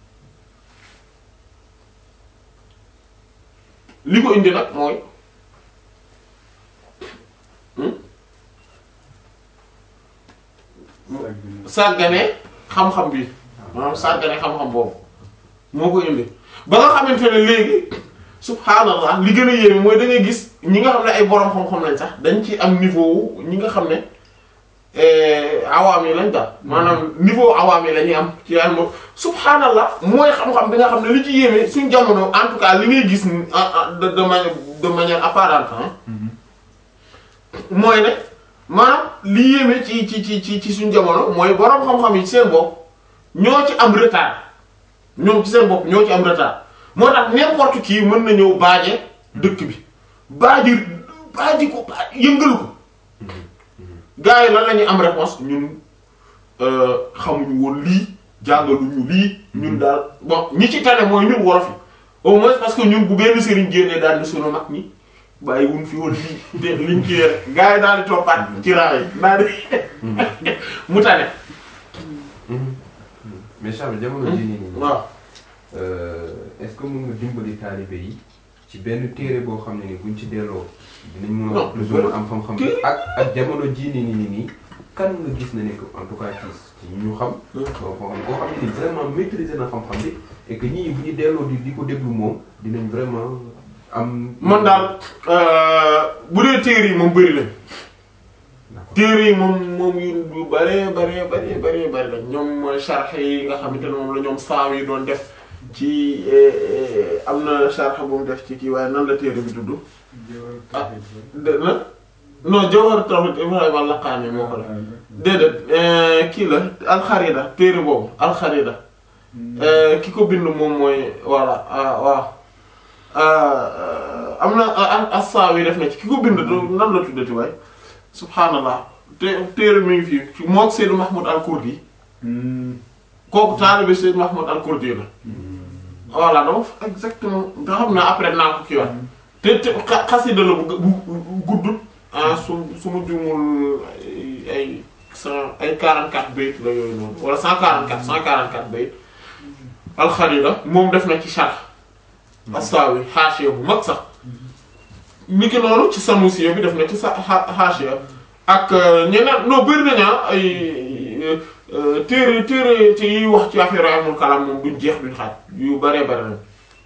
Speaker 1: li ko indi nag mooy hmm? sàggane xam-xam bi maanaam sàggane xam-xam boobu moo ko indi ba nga xamante ne léegi subhaanallah li gën a yéeme mooy da ngay gis ñi nga xam ne ay borom xam-xam lañ sax dañ ci am niveau wu ñi nga xam ne awaam yi lañ daal maanaam niveau awaam yi la ñuy am ci yàlla moom subhaanallah mooy xam-xam bi nga xam ne li ci yéeme suñ jamono en tout cas li ngay gis ni de de manière de manière apparente ah mooy ne maanaam li yéeme ci ci ci ci ci suñ jamono mooy borom xam-xam yi ci seen bopp ñoo ci am retard ñoom ci seen bopp ñoo ci am retard moo tax n'importe qui mën na ñëw baaje dëkk bi baaji baaji ko baa yëngal ko gars yi lan la ñuy am réponse ñun euh, xamuñu woon lii jàngaluñu lii ñun daal bon ñi ci tane mooy ñun wolof yi au moins parce que ñun bu benn sëriñ génnee daal di sunu mag ñi bàyyi wuñ fi woon lii te liñ ci rek gars yi daal di toppaat ci raa yi daal di mu tane
Speaker 2: mais Charles jamono jii nii nii.
Speaker 1: waaw
Speaker 2: Euh, est-ce que mën nga dimbali taalibe yi ci benn téere boo xam ne ni buñ ci delloo dinañ mën a
Speaker 1: Non,
Speaker 2: plus ou moins am xam-xam bi
Speaker 1: téere-
Speaker 2: ak ak jamono jii nii nii nii kan nga gis na ne que en tout cas ci ci ñu xam koo koo xam koo xam ne ni vraiment maîtriser na xam-xam bi et que ñii bu ñu delloo di di ko déglu moom dinañ vraiment am
Speaker 1: man daal euh, bu dee téere yi moom bëri nañ
Speaker 2: D'accord.
Speaker 1: téere yi moom moom yu yu bëree bëree bëree bëree bëri lañ ñoom mooy charx yi nga xamante ne moom la ñoom saaw yi doon def ci eh, eh, am na charx bu mu def ci kii waaye nan la téere bi tudd ah de na non Jawhar Tawhid Ibrahima al-Laqani moo ko def déedéet eh, kii la alxarida téere boobu alxarida eh, ki ko bind moom mooy voilà ah waaw ah, am na ah, as-Saawi yi def na ci ki ko bind du- nan la tuddati waay subhaanallah te téere mi ngi fii mook Seydou Mahmoud al-Kurdi kooku taalibe Seydou Mahmoud al-Kurdi la voilà donc exactement nga xam ne après naa ko kii waat te te xa- xasida la bu gu- bu bu gudd ah su su ma jumul ay ay cent ay 44 bayt la yooyu noonu wala 144 144 bayt alxarida moom def na ci sharh as-Sawi haashiya bu mag sax niki noonu ci Sanusiya bi def na ci sa ha- haashiya ak euh, ñeneen non bëri nañu ah ay euh, téere téere ci yiy wax ci affaire amul kalam moom duñ jeex duñ xaaj yu bëree bëri nañ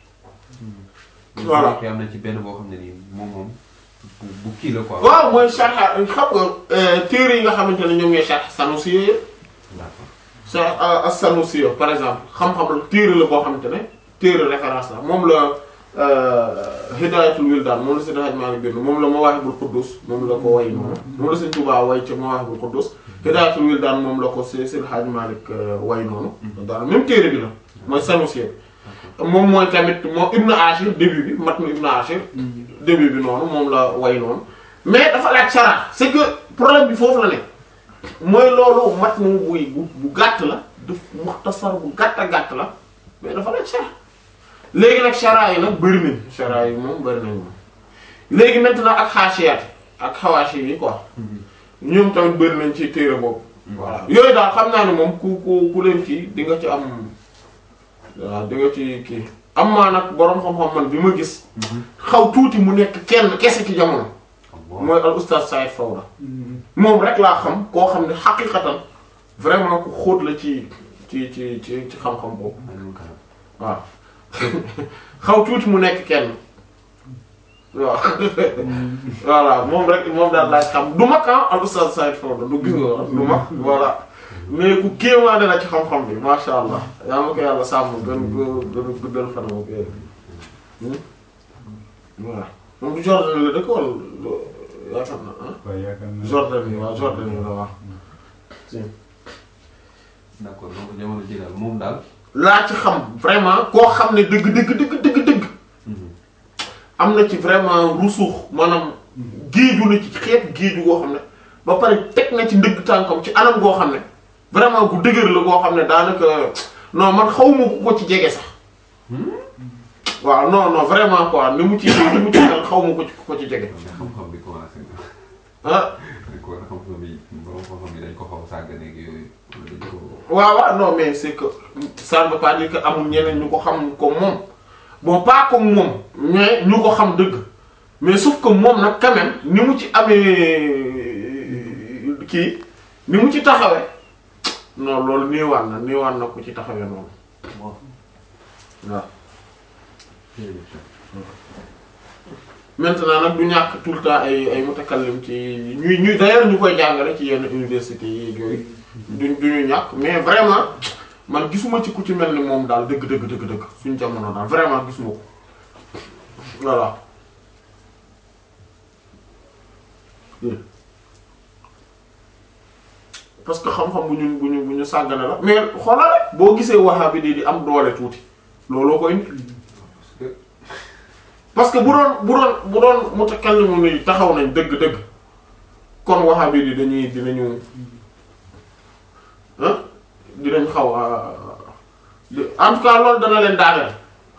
Speaker 1: voilà.
Speaker 2: am na ci benn boo xam ne nii moom moom bu bu kii la quoi.
Speaker 1: waaw mooy sharh xam nga euh, téere yi nga xamante ne ñoom ñooy sharh Sanusiya yëpp
Speaker 2: D'accord.
Speaker 1: sa as-Sanusiya par exemple xam-xam la téere la boo xamante ne téere référence la moom la Hidayatul Wildaan moom la Seydi Hadji Malick bind moom la Mawaahibul Quddus moom la ko way noonu moom la Sëriñ Tuubaa way ca Mawaahibul Quddus Hidayatul Wildaan moom la ko Seydi Hadji Malick way noonu daal même téere bi la mooy Sanusiya moom mooy tamit moom Ibn Ashir début bi matnu Ibn Ashir début bi noonu moom la way noonu mais dafa laaj sara c'est que problème bi foofu la ne mooy loolu matnu buy bu bu gàtt la daf muxtasar bu gàtt a gàtt la mais dafa laaj sara léegi nag chara yi nag bëri nañ chara yi moom bëri nañ moom léegi maintenant ak xaasiyaat ak xawaasi yi quoi ñoom tamit bëri nañ ci téere boobu voilà yooyu daal xam naa ne moom ku ku ku leen kii di nga ci am waaw di nga ci kii am maa nag boroom xam-xam man bi ma gis xaw tuuti mu nekk kenn kese ci jamono mooy al oustaz Saïd Fawda moom rek laa xam koo xam ne xaqiqatan vraiment ku xóot la ci ci ci ci ci xam-xam boobu waaw xaw tuuti mu nekk kenn waaw voilà moom rek moom daal laaj xam du mag ah al oustaz Saïd Fawda du gis nga du mag voilà mais ku kéemaane la ci xam-xam bi masha allah yaa ma ko yàlla sàmm gën ko gën a guddal fanam ak yooyu voilà moom du Jordan la dëkk wala yaakaar na ah
Speaker 4: waaw yaakaar naa
Speaker 1: Jordan yi waaw Jordan yi la waaw si
Speaker 2: d'accord donc jamono ji daal moom daal.
Speaker 1: laa ci xam vraiment koo xam ne dëgg dëgg dëgg dëgg dëgg am na ci vraiment rusuux maanaam géeju na ci xeet géeju goo xam ne ba pare teg na ci ndëgg tànkam ci anam goo xam ne vraiment gu dëgër la goo xam ne daanaka non man xawma ku ko ci jege sax waaw non non vraiment quoi ni mu ci ni mu ci mel xawma ko ci ku ko ci jege
Speaker 2: mais xam-xam bi commencé na.
Speaker 1: ah
Speaker 2: dañ ko xam-xam bi borom xam-xam bi dañ ko xaw a sàggane ak yooyu. dañ ko.
Speaker 1: waaw waaw non mais c'est que ça ne veut pas dire que amul ñeneen ñu ko xam comme moom bon pas comme moom mais ñu ko xam dëgg mais sauf que moom nag quand même ni mu ci amee kii ni mu ci taxawee non loolu néewaan na néewaan na ku ci taxawee noonu waaw maintenant nag du ñàkk tout le temps ay ay mutakallim ci ñuy ñuy d'ailleurs ñu koy jàngale ci yenn université yi ak yooyu duñ duñu ñàkk mais vraiment man gisuma ci ku ci mel ni moom daal dëgg dëgg dëgg dëgg suñ jamono daal vraiment gisuma ko voilà parce que xam-xam bu ñu bu ñu bu ñu sàggane la mais xoolal rek boo gisee wahabi di di am doole tuuti looloo koy indi parce que bu doon bu doon bu doon mutakallimu ni taxaw nañ dëgg-dëgg kon wahabi di dañuy dinañu ah dinañ xaw a en tout cas loolu dana leen daaneel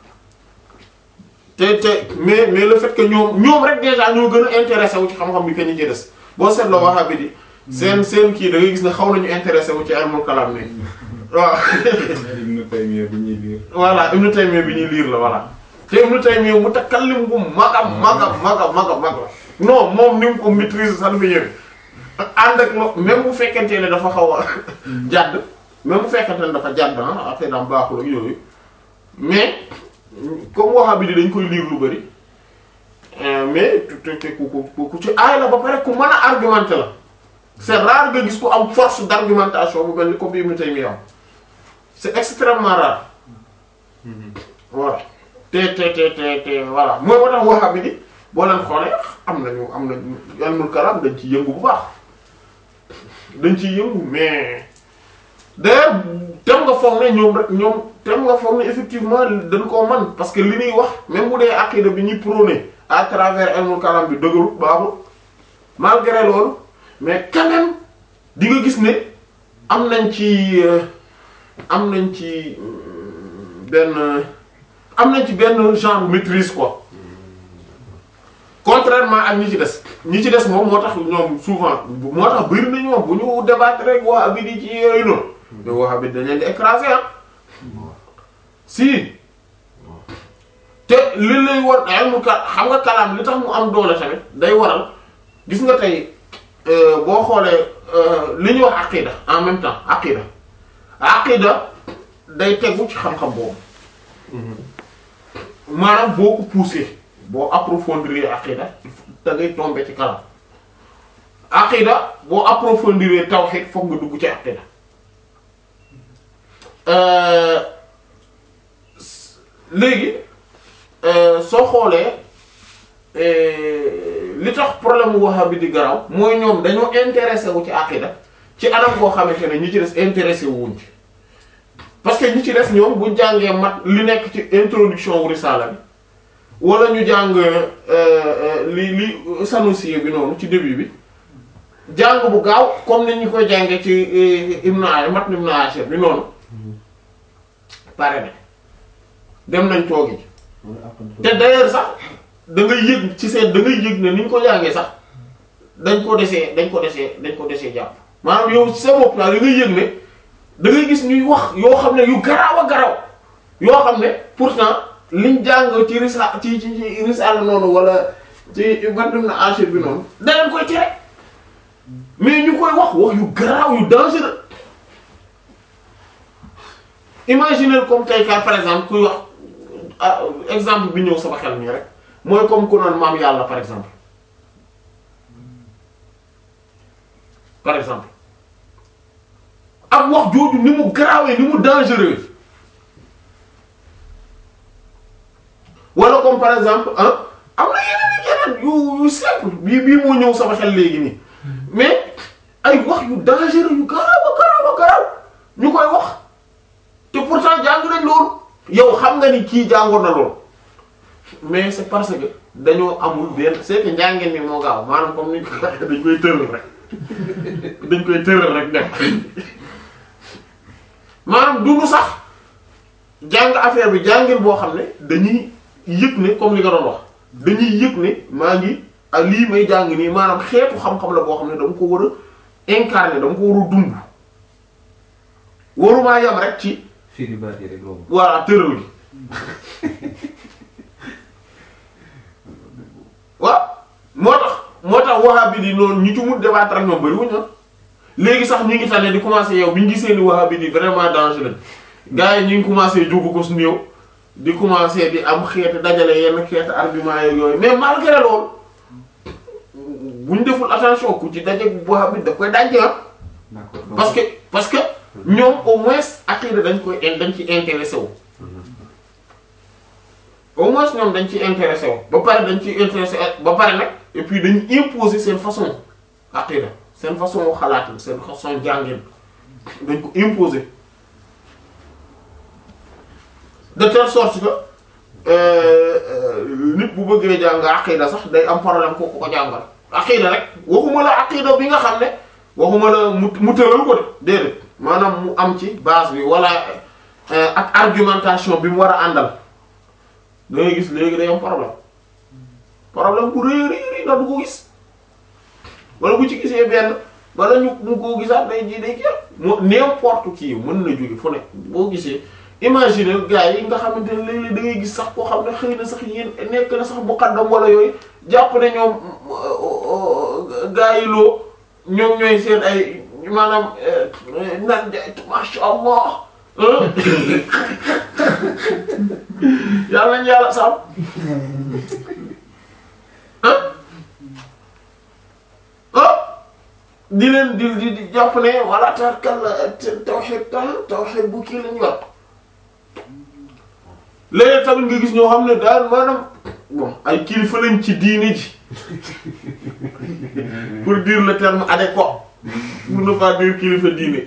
Speaker 1: te te mais mais le fait que ñoom ñoom rek déjà ñoo gën a intéressé wu ci xam-xam bi que ñu ci des boo seetloo waxaa bi di seen seen kii da ngay gis ne xaw nañu intéressé wu ci ilmul kalam ne waaw
Speaker 3: Ibn Taymiyya bi ñuy liir.
Speaker 1: voilà Ibn Taymiyya bi ñuy liir la voilà te Ibn Taymiyya mutakallim bu magam magam magam magam mag la non moom ni mu ko maîtrise sax dafa yëre ànd ak lo même bu fekkente ne dafa xaw a jàdd même bu fekkente ne dafa jàdd ah affaire daam baaxul ak yooyu mais comme waxa bi di dañ koy liir lu bari mais te te ku ku ku ci aay la ba pare ku mën a argumenter la c'est rare nga gis ku am force d'argumentation bu mel ni comme bi Ibn Taymiyya am c'est extrêmement rare voilà te te te te te voilà mooy moo tax waxa bi di boo leen xoolee am nañu am nañu ilmul kalam dañ ci yëngu bu baax dañ ciy yëngu mais d'ailleurs tem nga foog ne ñoom rek ñoom tem nga foog ne effectivement dañ koo man parce que li ñuy wax même bu dee aqida bi ñuy prôné à travers ilmul kalam bi dëgërut baaxul malgré loolu mais quand même di nga gis ne am nañ ci am nañ ci benn am nañ ci benn genre maîtrise quoi contrairement ak ñi ci des ñi ci des moom moo tax ñoom souvent moo tax bëri na ñoom bu ñu débattre rek waa bi di ci yooyu noonu mais waa bi dañ leen di écraser ah si te li lay war ilmu ka xam nga kalaam li tax mu am doole tamit day waral gis nga tey boo xoolee li ñuy wax aqida en même temps aqida aqida day tegu ci xam-xam boobu maanaam boo ko poussé boo approfondir aqida da ngay tomber ci kalam aqida boo approfondir tawhid foog nga dugg ci aqida léegi soo xoolee li tax problème mu wahhabi di garaw mooy ñoom dañoo intéressé wu ci aqida ci anam koo xamante ne ñi ci des intéressé wuñ ci parce que ñi ci des ñoom bu jàngee mat li nekk ci introduction wu risala bi wala ñu jàng li li Sanusi bi noonu ci début bi jàng bu gaaw comme ni ñu koy jàngee ci Ibn Ashir mat Ibn Ashir bi noonu pare na dem nañ toogi te d'ailleurs sax da ngay yëg ci seen da ngay yëg ne ni ñu ko jàngee sax dañ ko desee dañ ko desee dañ ko desee jàpp maanaam yow ci sa bopp daal da ngay yëg ne da ngay gis ñuy wax yoo xam ne yu garaaw a garaaw yoo xam ne pourtant liñ jàng ci risa ci ci ci risala noonu wala ci bandum na Ashir bi noonu danañ koy tere mais ñu koy wax wax yu garaaw yu dangereux imaginez comme tey car par exemple kuy wax exemple bi ñëw sama xel nii rek mooy comme ku naan maam yàlla par exemple par exemple ak wax jooju ni mu garaawee ni mu dangereux wala comme par exemple ah am na yeneen yeneen yu yu simple bii bii moo ñëw sama xel léegi nii mais ay wax yu dangereux yu garaaw a garaaw a garaaw ñu koy wax te pourtant jàng nañ loolu yow xam nga ni kii jàngoon na loolu mais c'est parce que dañoo amul benn c'est que njàngeen mi moo gaaw maanaam comme ni dañ koy tëral rek dañ koy tëral rek dem maanaam du nu sax jàng affaire bi jàngin boo xam ne dañuy yëg ne comme li nga doon wax dañuy yëg ne maa ngi ak lii may jàng nii maanaam xeetu xam-xam la boo xam ne dama ko war a incarner dama ko war a dund warumaa yam rek ci
Speaker 2: firi baat yi rek loolu.
Speaker 1: voilà tëral gi waaw moo tax moo tax wahhabi di noonu ñi ci mun débattre ak ñoom bariwuñ na léegi sax ñu ngi tane di commencer yow bi ñu gisee ni wahhabi di vraiment dangereux gars yi ñu ngi commencer jógu ko su néew di commencer di am xeeti dajale yenn xeeti argument yeeg yooyu mais malgré loolu buñ deful attention ku ci daje wahhabi daf koy dajje ah
Speaker 2: d'accord donc
Speaker 1: parce que parce que ñoom au moins aqida dañ koy dañ ci intéressé wu au moins ñoom dañ ci intéressé wu ba pare dañ ci intéressé ba pare nag et puis dañ imposer seen façon aqida seen façon xalaat seen façon jàngin dañ ko imposer de telle sorte que euh, euh, nit bu bëggee jàng aqida sax day am problème ko ko ko jàngal aqida rek waxuma la aqida bi nga xam ne waxuma la mu mu tëral ko de déedéet maanaam mu am ci base bi wala euh, ak argumentation bi mu war a àndal da ngay gis léegi day am problème problème bu rëy rëy rëy ndax du ko gis wala bu ci gisee benn wala ñu mu ko gisaat day ji day kii mo n'importe qui mën na jóge fu nekk boo gisee imaginer gars yi nga xamante ne léeg-léeg da ngay gis sax koo xam ne xëy na sax yéen nekk na sax muqaddam wala yooyu jàpp ne ñoom gars yi loo ñoom ñooy seen ay maanaam nan jaay masha Allah yàlla nañu yàlla sàmm ah ah di leen di di di jàpp ne wala tarkal tawhid tawhid bu kii lañu yor léegi tamit nga gis ñoo xam ne daal maanaam bon ay kilifa lañ ci diine ji pour dire le terme adéquat pour ne pas dire kilifa diine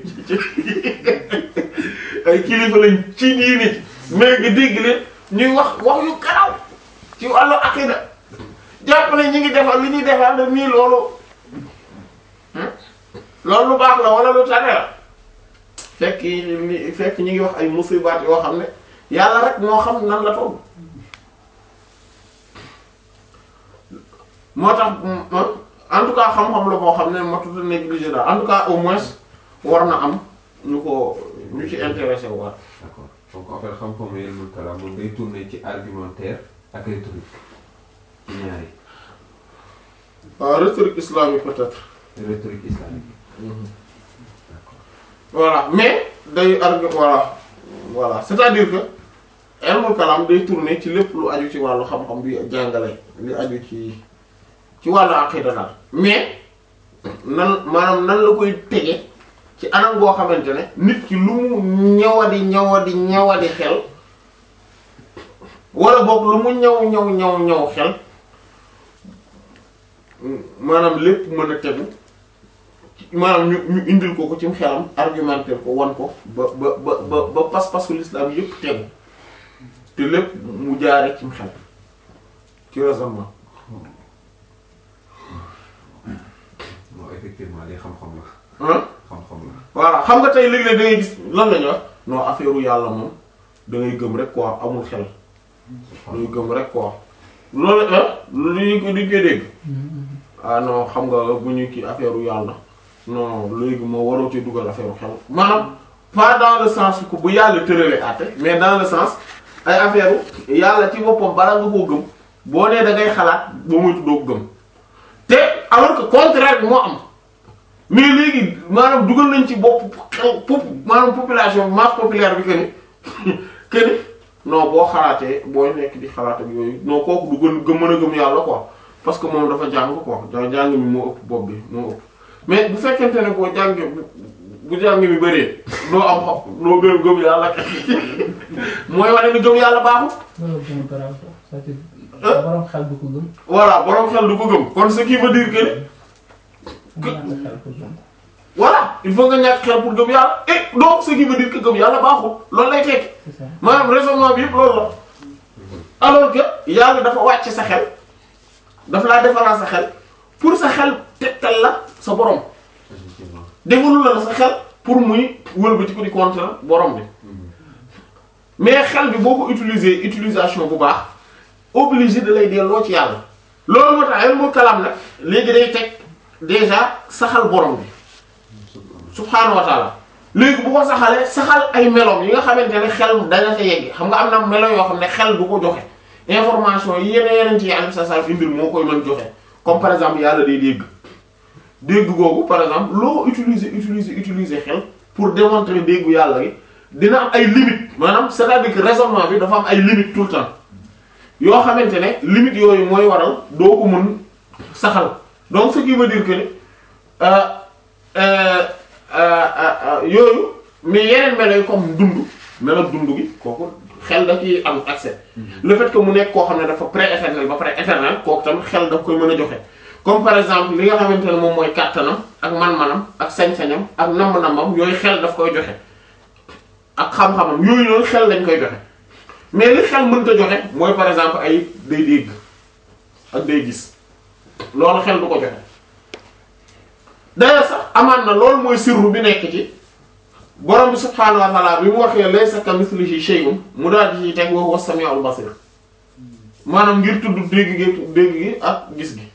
Speaker 1: ay kilifa lañ ci diine ji mais nga dégg leen ñuy wax wax yu garaw ci wàllu aqida jàpp ne ñi ngi defal li ñuy defal da nii loolu loolu lu baax la wala lu tane la fekk li fekk ñi ngi wax ay musibaat yoo xam ne yàlla rek moo xam nan la toll moo tax en tout cas xam-xam la boo xam ne matut a négligé daal en tout cas au moins war na am ñu ko ñu ci intéressé waat
Speaker 2: d'accord donc en fait xam-xamu ilmul kalaam moom day tourner ci argumentaire ak rhétorique ci ñaari
Speaker 1: waaw rhétorique islamique peut-être
Speaker 2: rhétorique islamique d'accord
Speaker 1: voilà mais day argu voilà voilà c'est-à-dire que ilmul kalaam day tourner ci lépp lu aju ci wàllu xam-xam bi jàngale li aju ci ci wàllu aqida daal mais nan maanaam nan la koy tege ci anam goo xamante ne nit ki lu mu ñawadi ñawadi ñawadi xel wala boog lu mu ñaw ñaw ñaw ñaw xel maanaam lépp mën a tegu maanaam ñu ñu indil ko ko ci xelam argumenter ko wan ko ba ba ba ba ba pas-pasu l'islam yépp tegu te lépp mu jaare ci xel ci raisonnement
Speaker 2: non effectivement li xam-xam la
Speaker 1: ah
Speaker 2: xam-xam la
Speaker 1: voilà xam nga tey léeg-léeg da ngay gis lan la ñuy wax non affaire u yàlla moom da ngay gëm rek quoi amul xel da ngay gëm rek quoi loolu ah lu ñu ko duñ koy dégg ah non xam nga bu ñu kii affaire u yàlla non léegi moo waroo ci dugal affaire u xel maanaam pas dans le sens que bu yàlla tëralee àtte mais dans le sens ay affaire u yàlla ci boppam bala nga koo gëm boo nee da ngay xalaat boo moytu doo ko gëm te alors que contraire bi moo am mais léegi maanaam dugal nañ ci bopp xew pop maanaam population masse populaire bi que ni que ni non boo xalaatee boo nekk di xalaat ak yooyu non kooku du gën gëm mën a gëm yàlla quoi parce que moom dafa jàng quoi jàng jàng mi moo ëpp bopp bi moo ëpp mais bu fekkente ne boo jàngee bu bu jàng mi bëree doo am xam doo gën gëm yàlla mooy wane ni gëm yàlla baaxul.
Speaker 4: loolu gën a garaaw sax c'est-à-dire borom xel du ko gëm.
Speaker 1: voilà borom xel du ko gëm kon ce qui veut dire que ni
Speaker 4: am ñàkk xel pour gëm.
Speaker 1: voilà il faut nga ñàkk xel pour gëm yàlla et donc ce qui veut dire que gëm yàlla baaxul loolu lay tekki
Speaker 4: c'est ça
Speaker 1: maanaam raisonnement bi yëpp loolu la alors que yàlla dafa wàcc sa xel dafa laa defaral sa xel pour sa xel tegtal la sa borom
Speaker 2: effectivement
Speaker 1: defalul la sa xel pour muy wëlbati ko di contre borom bi mais xel bi boo ko utiliser utilisation bu baax obligé da lay delloo ci yàlla loolu moo tax ilmul kalam nag léegi day teg déjà saxal borom bi subhaanahu wa taala léegi bu ko saxalee saxal ay meloom yi nga xamante ne xel dana ca yegg xam nga am na melo yoo xam ne xel du ko joxe information yi yeneen yeneen ci yàlla sa sa indil moo koy mën joxe comme par exemple yàlla day dégg dégg googu par exemple loo utiliser utiliser utiliser xel pour démontrer déggu yàlla gi dina am ay limites maanaam c'est-à-dire que raisonnement bi dafa am ay limites tout le temps yoo xamante ne limites yooyu mooy waral doo ko mën saxal donc ce qui veut dire que ni euh, euh, euh, euh, yooyu mais yeneen melo yi comme dund melo dund gi kooku xel da ciy am accès le fait que mu nekk koo xam ne dafa pré-éternel ba pare éternel kooku tamit xel daf koy mën a joxe comme par exemple li nga xamante ne moom mooy kàttanam ak man-manam ak sañ-sañam ak namm-nammam yooyu xel daf koy joxe ak xam-xamam yooyu noonu xel dañ koy joxe mais li xel mënta joxe mooy par exemple ay day dégg ak day gis loolu xel du ko joxe d'ailleurs sax amaan na loolu mooy sirru bi nekk ci borom bi subhaanahu wa ta'ala bi mu waxee laysa kamithlihi shay'un mu daal di ci teg wa huwa as-sami'ul basir maanaam ngir tudd dégg gi dégg gi ak gis gi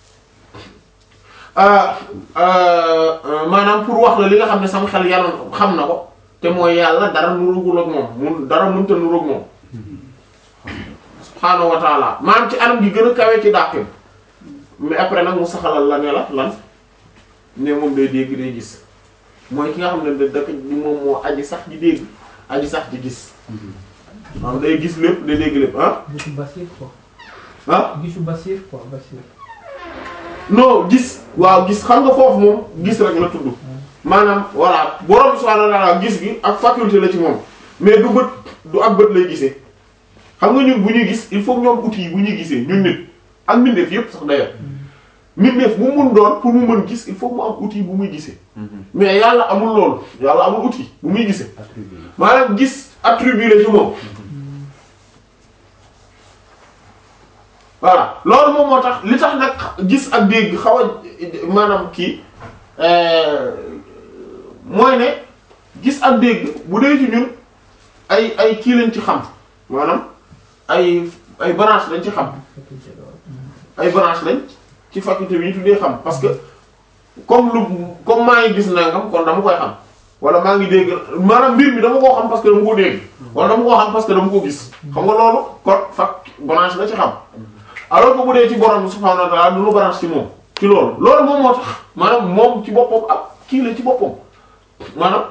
Speaker 1: ah, ah, ah, maanaam pour wax la li nga xam ne sama xel yanoon xam na ko te mooy yàlla dara nurugul ak moom mun dara mënta nurug moom subhaanahu wa ta'ala maanaam ci anam gi gën a kawe ci dàqin mais après nag mu saxalal la ne la lan ne moom day dégg day gis mooy ki nga xam ne da dëkk moom moo aji sax di dégg aji sax di gis maanaam day gis lépp day dégg lépp ah
Speaker 4: gisu Basir quoi.
Speaker 1: ah
Speaker 4: gisu Basir quoi Basir.
Speaker 1: non gis waaw gis xam nga foofu moom gis rek la tudd maanaam voilà borom subhaanahu wa ta'ala gis gi ak faculté la ci moom mais du bët du ak bët lay gisee xam nga ñun bu ñuy gis il faut ñoom outil yi bu ñuy gisee ñun nit ak mbindeef yépp sax d'ailleurs mbindeef bu mun doon pour mu mën gis il faut mu am outil bu muy gisee mais yàlla amul loolu yàlla amul outil bu muy gisee
Speaker 2: attribué
Speaker 1: maanaam gis attribut la ci moom voilà loolu moom moo tax li tax nag gis ak dégg xaw a maanaam kii euh, mooy ne gis ak dégg bu dee ci ñun ay ay kii lañ ci xam maanaam ay ay branche lañ ci xam ay branche lañ ci faculté bi ñu tuddee xam parce que comme lu comme maa ngi gis nangam kon dama koy xam wala maa ngi dégg maanaam mbir mi dama koo xam parce que dama ko dégg wala dama koo xam parce que dama ko gis xam nga loolu kon fac branche la ci xam alors que bu dee ci borom bi subhaanahu wa ta'ala du lu branche ci moom ci loolu loolu moom moo tax maanaam moom ci boppam ak kii la ci boppam maanaam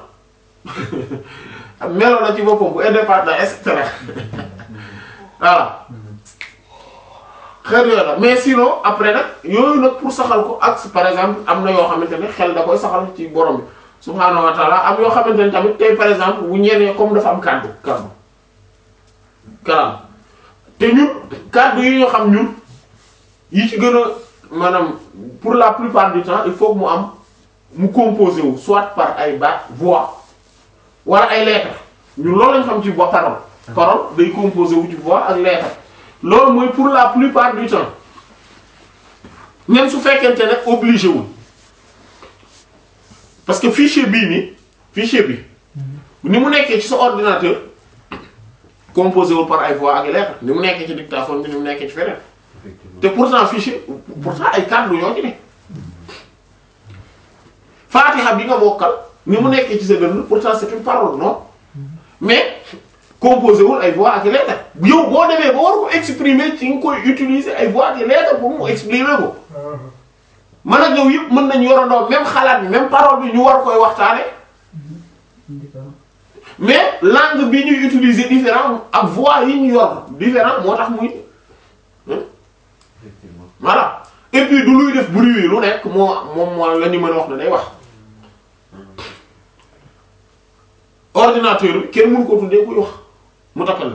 Speaker 1: melo la ci boppam bu indépendant et cetera voilà xeet yooyu la mais sinon après nag yooyu nag pour saxal ko ak par exemple am na yoo xamante ne xel da koy saxal ci borom bi subhaanahu wa ta'ala am yoo xamante ne tamit tey par exemple bu ñenee comme dafa am kàddu kàddu kalaam te ñun kàddu yi ñu xam ñun yi ci gën a maanaam pour la plupart du temps il faut que mu am mu composé wu soit par ay baat voix wala ay lettres ñun loolu lañ xam ci voix parole parole day composé wu ci voix ak lettres loolu mooy pour la plupart du temps même su fekkente ne obligé wul parce que fichier bii nii fichier bi ni mu nekkee ci sa ordinateur composé wul par ay voix ak lettres ni mu nekkee ci dictaphone bi ni mu nekkee ci feneen
Speaker 2: effectivement
Speaker 1: te pourtant fichier pourtant ay kàddu yoo ci ne Fatiha bi nga mokkal ni mu nekkee ci sa dënn pourtant c'est une parole non mais composé wul ay voix ak lettres yow boo demee ba war ko exprimer ci nga koy utiliser ay voix ak lettres pour mu exprimer ko man ak yow yëpp mën nañu yorandoo même xalaat bi même parole bi ñu war koy waxtaane
Speaker 4: Différent.
Speaker 1: mais langue bi ñuy utiliser différent ak voix yi ñu yor différent moo tax muy
Speaker 2: effectivement
Speaker 1: voilà et puis du luy def bruit lu nekk moo moom moo la ñu mën a wax ne day wax ordinateur bi kenn mënu ko tuddee kuy wax mu takkal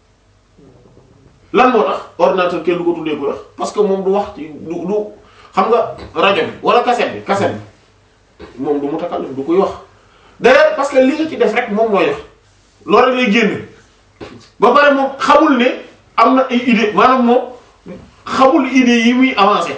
Speaker 1: lan moo tax ordinateur kenn du ko tuddee kuy wax parce que moom du wax ci du du xam nga rajo bi wala cassette bi cassette bi moom du mu takkal du koy wax d'ailleurs parce que li nga ci def rek moom mooy wax loolu rek lay génn ba pare moom xamul ne am na ay idée maanaam moom xamul idée yi muy avancé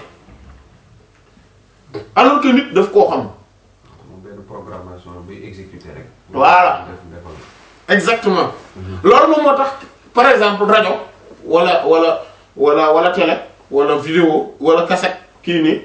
Speaker 1: alors que nit daf koo xam
Speaker 2: moom benn programmation buy exécuter rek.
Speaker 1: Voilà.
Speaker 2: def defal.
Speaker 1: exactement loolu moom moo tax par exemple rajo wala wala wala wala télé wala vidéo wala cassette kii nii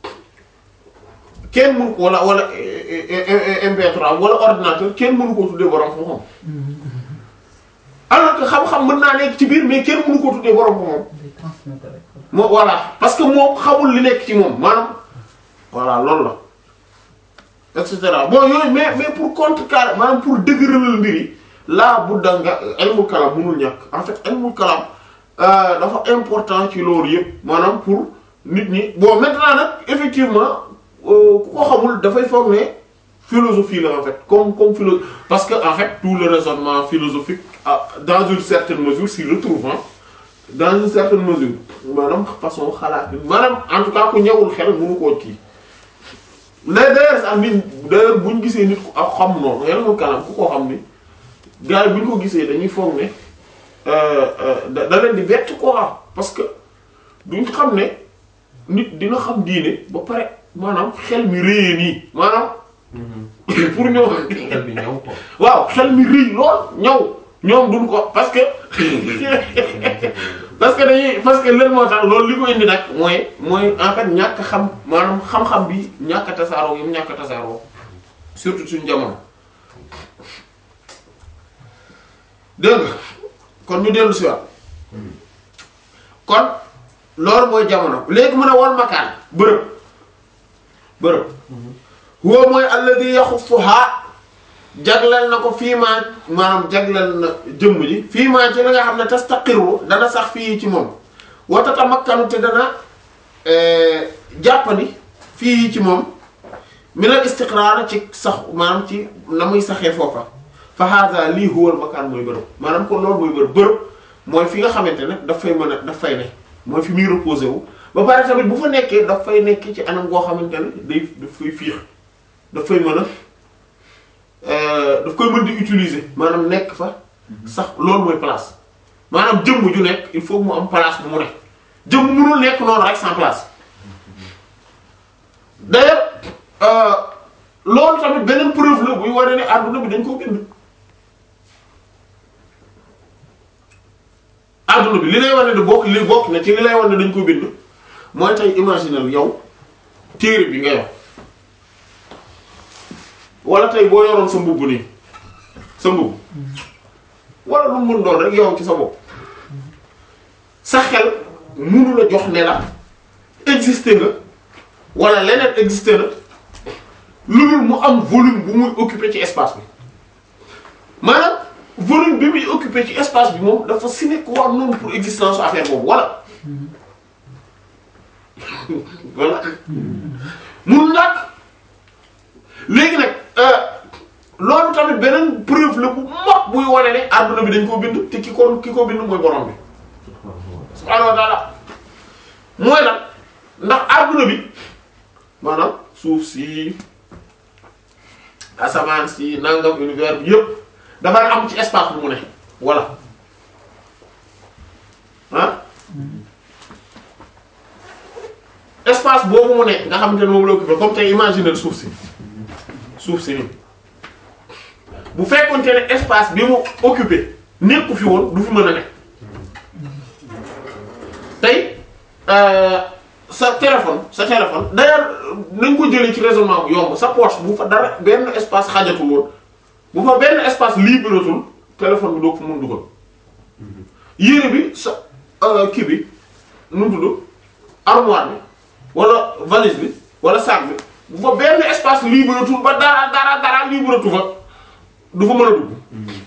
Speaker 1: kenn mënu ko wala wala eh, eh, eh, MP3 wala ordinateur kenn mënu ko tuddee borom xam-xam alors que xam-xam mën naa nekk ci biir mais kenn mënu ko tuddee borom xam-xam
Speaker 4: day transmettre rek.
Speaker 1: moo voilà parce que moom xamul li nekk ci moom maanaam voilà loolu la et cetera bon yooyu mais mais pour contrecarrer maanaam pour dëgëralal mbir yi laa bu da nga ilmul kalam mënul ñàkk en fait ilmul kalam euh, dafa important ci loolu yëpp maanaam pour nit ñi bon maintenant nag effectivement euh, ku ko xamul dafay foog ne philosophie la en fait comme comme philo parce que en fait tout le raisonnement philosophique ah, dans une certaine mesure s'y retrouve hein. dans une certaine mesure maanaam façon xalaat maanaam en tout cas ku ñëwul xel mënu koo kii mais d'ailleurs sax nit d'ailleurs bu ñu gisee nit ku ak xam noonu yàlla moom kanam ku ko xam ni gars yi bu ñu ko gisee dañuy foog ne euh, euh, da da leen di bett quoi parce que duñ xam ne nit dina xam diine ba pare maanaam xel mi réyee nii maanaam pour ñëw
Speaker 2: xel bi ñëw quoi.
Speaker 1: waaw xel mi rëy lool ñëw ñoom duñ ko parce que parce que dañuy parce que leen moo tax loolu li ko indi nag mooy mooy en fait ñàkk xam maanaam xam-xam bi ñàkk a tasaaroo yi mu ñàkk a tasaaroo surtout suñu jamono dégg nga kon ñu dellu si waat kon loolu mooy jamono léegi mën a wal makaan bërëb bërëb huwa mooy alladi yaxussuha jagleel na ko fii maa maanaam jagleel na jëmm ji fii maa ci la nga xam ne tastaqiru dana sax fii ci moom wa tatamakkanu te dana jàppandi fii ci moom minal istiqraar ci sax maanaam ci na muy saxee foofa fa hada lii huwal makaan mooy bërëb maanaam kon loolu mooy bërëb bërëb mooy fi nga xamante ne daf fay mën a daf fay ne mooy fi muy reposé wu ba pare tamit bu fa nekkee daf fay nekk ci anam goo xamante ne day daf fay fiix daf fay mën a daf koy mën di utiliser maanaam nekk fa sax loolu mooy place maanaam jëmm ju nekk il faut mu am place bu mu nekk jëmm mënul nekk noonu rek sans place d'ailleurs loolu tamit beneen preuve la buy wane ne àdduna bi dañ koo bind àdduna bi li lay wane ne bokk li bokk na ci li lay wane ne dañ koo bind mooy tey imaginal yow téere bi nga yor wala tey boo yoroon sa mbubb nii sa mbubb wala lu mu mën doon rek yow ci sa bopp sa xel munu la jox ne la exister nga wala leneen exister na lu dul mu am volume bu muy occuper ci espace bi maanaam volume bi muy occuper ci espace bi moom dafa si nekk war noonu pour existence affaire boobu wala voilà mun nag léegi nag loolu tamit beneen preuve la bu mag buy wane ne adduna bi dañ koo bind te ki ko ki ko bind mooy borom bi subhaanahu wa ta'ala mooy lan ndax adduna bi maanaam suuf si asamaan si nangam univers bi yëpp dafay am ci espace bu mu ne voilà ah espace boobu mu ne nga xamante ne moom la occupé comme tey imaginer suuf si suuf si nii bu fekkonte ne espace bi mu occupé nekku fi woon du fi mën a ne tey sa téléphone sa téléphone d'ailleurs nañ ko jëlee ci raisonnement bu yomb sa poche bu fa dara benn espace xajatul woon bu fa benn espace libératul téléphone bi doo ko fa mën dugal yére bi sa kii bi nu mu tudd armoire bi wala valise bi wala sac bi bu fa benn espace libératul ba dara dara dara libératu fa du fa mën a dugg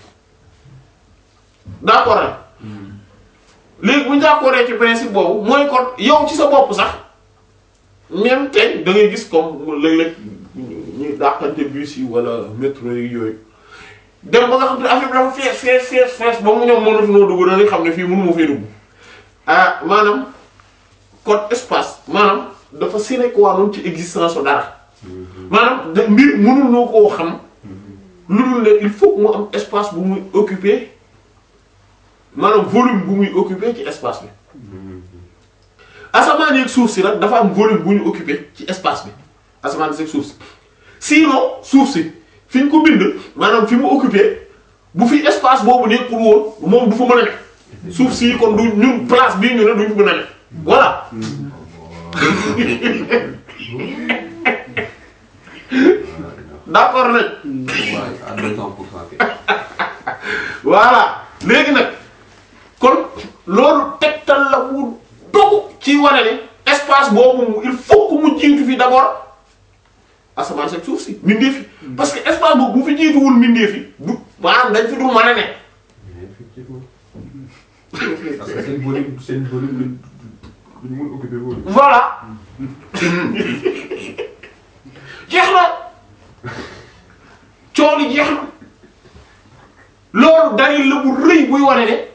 Speaker 1: d'accord rek léegi bu ñu d'accord ci principe boobu mooy kon yow ci sa bopp sax même tey da ngay gis comme léeg-léeg ñuy dàqante bus yi wala métro yi yooyu dem ba nga xam ne affaire bi dafa fees fees fees fees ba mu ñoom mënatu noo dugg dañuy xam ne fii mënu ma fee dugg ah maanaam code espace maanaam dafa sine qua non ci existence o dara maanaam da mbir mënul noo koo xam lu dul ne il faut mu am espace bu muy occuper maanaam volume bu muy occuper ci espace bi asamaan yeeg suuf si nag dafa am volume bu ñu occuper ci espace bi asamaan yeeg suuf si sinon suuf si fi ñu ko bind maanaam fi mu occuper bu fi espace boobu nekkul woon moom du fa mën a ne suuf si kon du ñun place bii ñu ne duñ fa mën a ne voilà d'accord nañ
Speaker 2: waaye à 200 pour cent kay.
Speaker 1: voilà léegi nag kon loolu tegtal la mu dogu ci wane ne espace boobu il faut que mu jiitu fi d'abord asamaan sa suuf si mbindeef fi parce que espace boobu bu fi jiituwul mbindeef fi du maanaam dañ fi du mën a ne
Speaker 2: effectivement parce que seen volume seen volume duñ duñ mun occuper volume.
Speaker 1: voilà jeex na coow li jeex na loolu dalil la bu rëy buy wane ne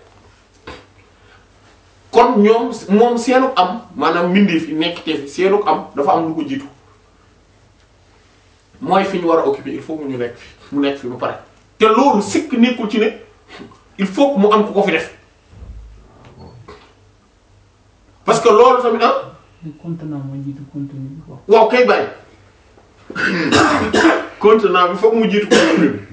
Speaker 1: kon ñoom moom seenuk am maanaam mbindeef yi nekk te fi seenuk am dafa am lu ko jiitu mooy fi ñu war a occuper il faut mu ñu nekk fi mu nekk fi ba pare te loolu sikk nekkul ci ne il faut que mu am ku ko fi def parce que loolu tamit ah
Speaker 4: contenant moo jiitu contenu bi quoi.
Speaker 1: waaw kay bàyyi contenant bi foog mu jiitu volume bi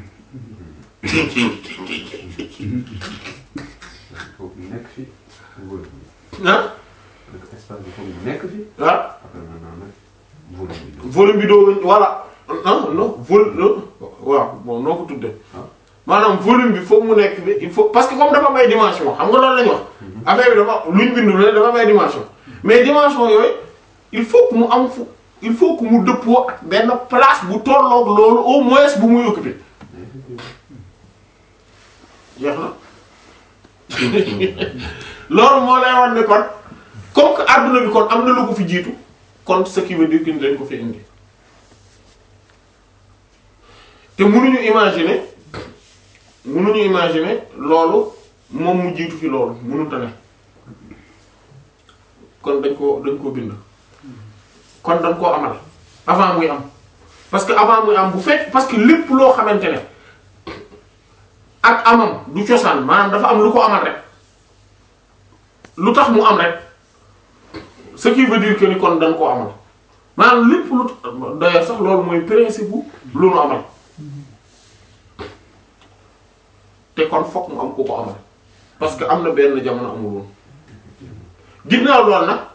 Speaker 2: foog mu nekk fi volume bi
Speaker 1: ah
Speaker 2: donc espace bi foog mu nekk fi
Speaker 1: ah
Speaker 2: après maintenant nag volume bi doo
Speaker 1: volume bi doo voilà ah non vol waaw bon noo ko tuddee
Speaker 2: Ah.
Speaker 1: maanaam volume bi foog mu nekk bi il faut parce que comme dafa may dimension xam nga loolu la ñu wax affaire bi dafa luñ bindu ne dafa may dimension mais dimension yooyu il faut que mu am fu il faut que mu dëppoo ak benn place bu tolloog loolu au moins bu muy occupé jeex na loolu moo lay wan ne kon comme que adduna bi kon am na lu ko fi jiitu kon ce qui veut dire que ni dañ ko fi indi te mënuñu imaginer mënuñu imaginer loolu moom mu jiitu fi loolu mënut a ne kon dañ ko dañ koo bind kon dañ koo amal avant muy am parce que avant muy am bu fekk parce que lépp loo xamante ne ak amam du cosaan maanaam dafa am lu ko amal rek lu tax mu am rek ce qui veut dire que ni kon dañ koo amal maanaam lépp lu d'ailleurs sax loolu mooy principe bu lu nu amal te kon fokk mu am ku ko amal parce que am na benn jamono amul woon ginnaaw loolu nag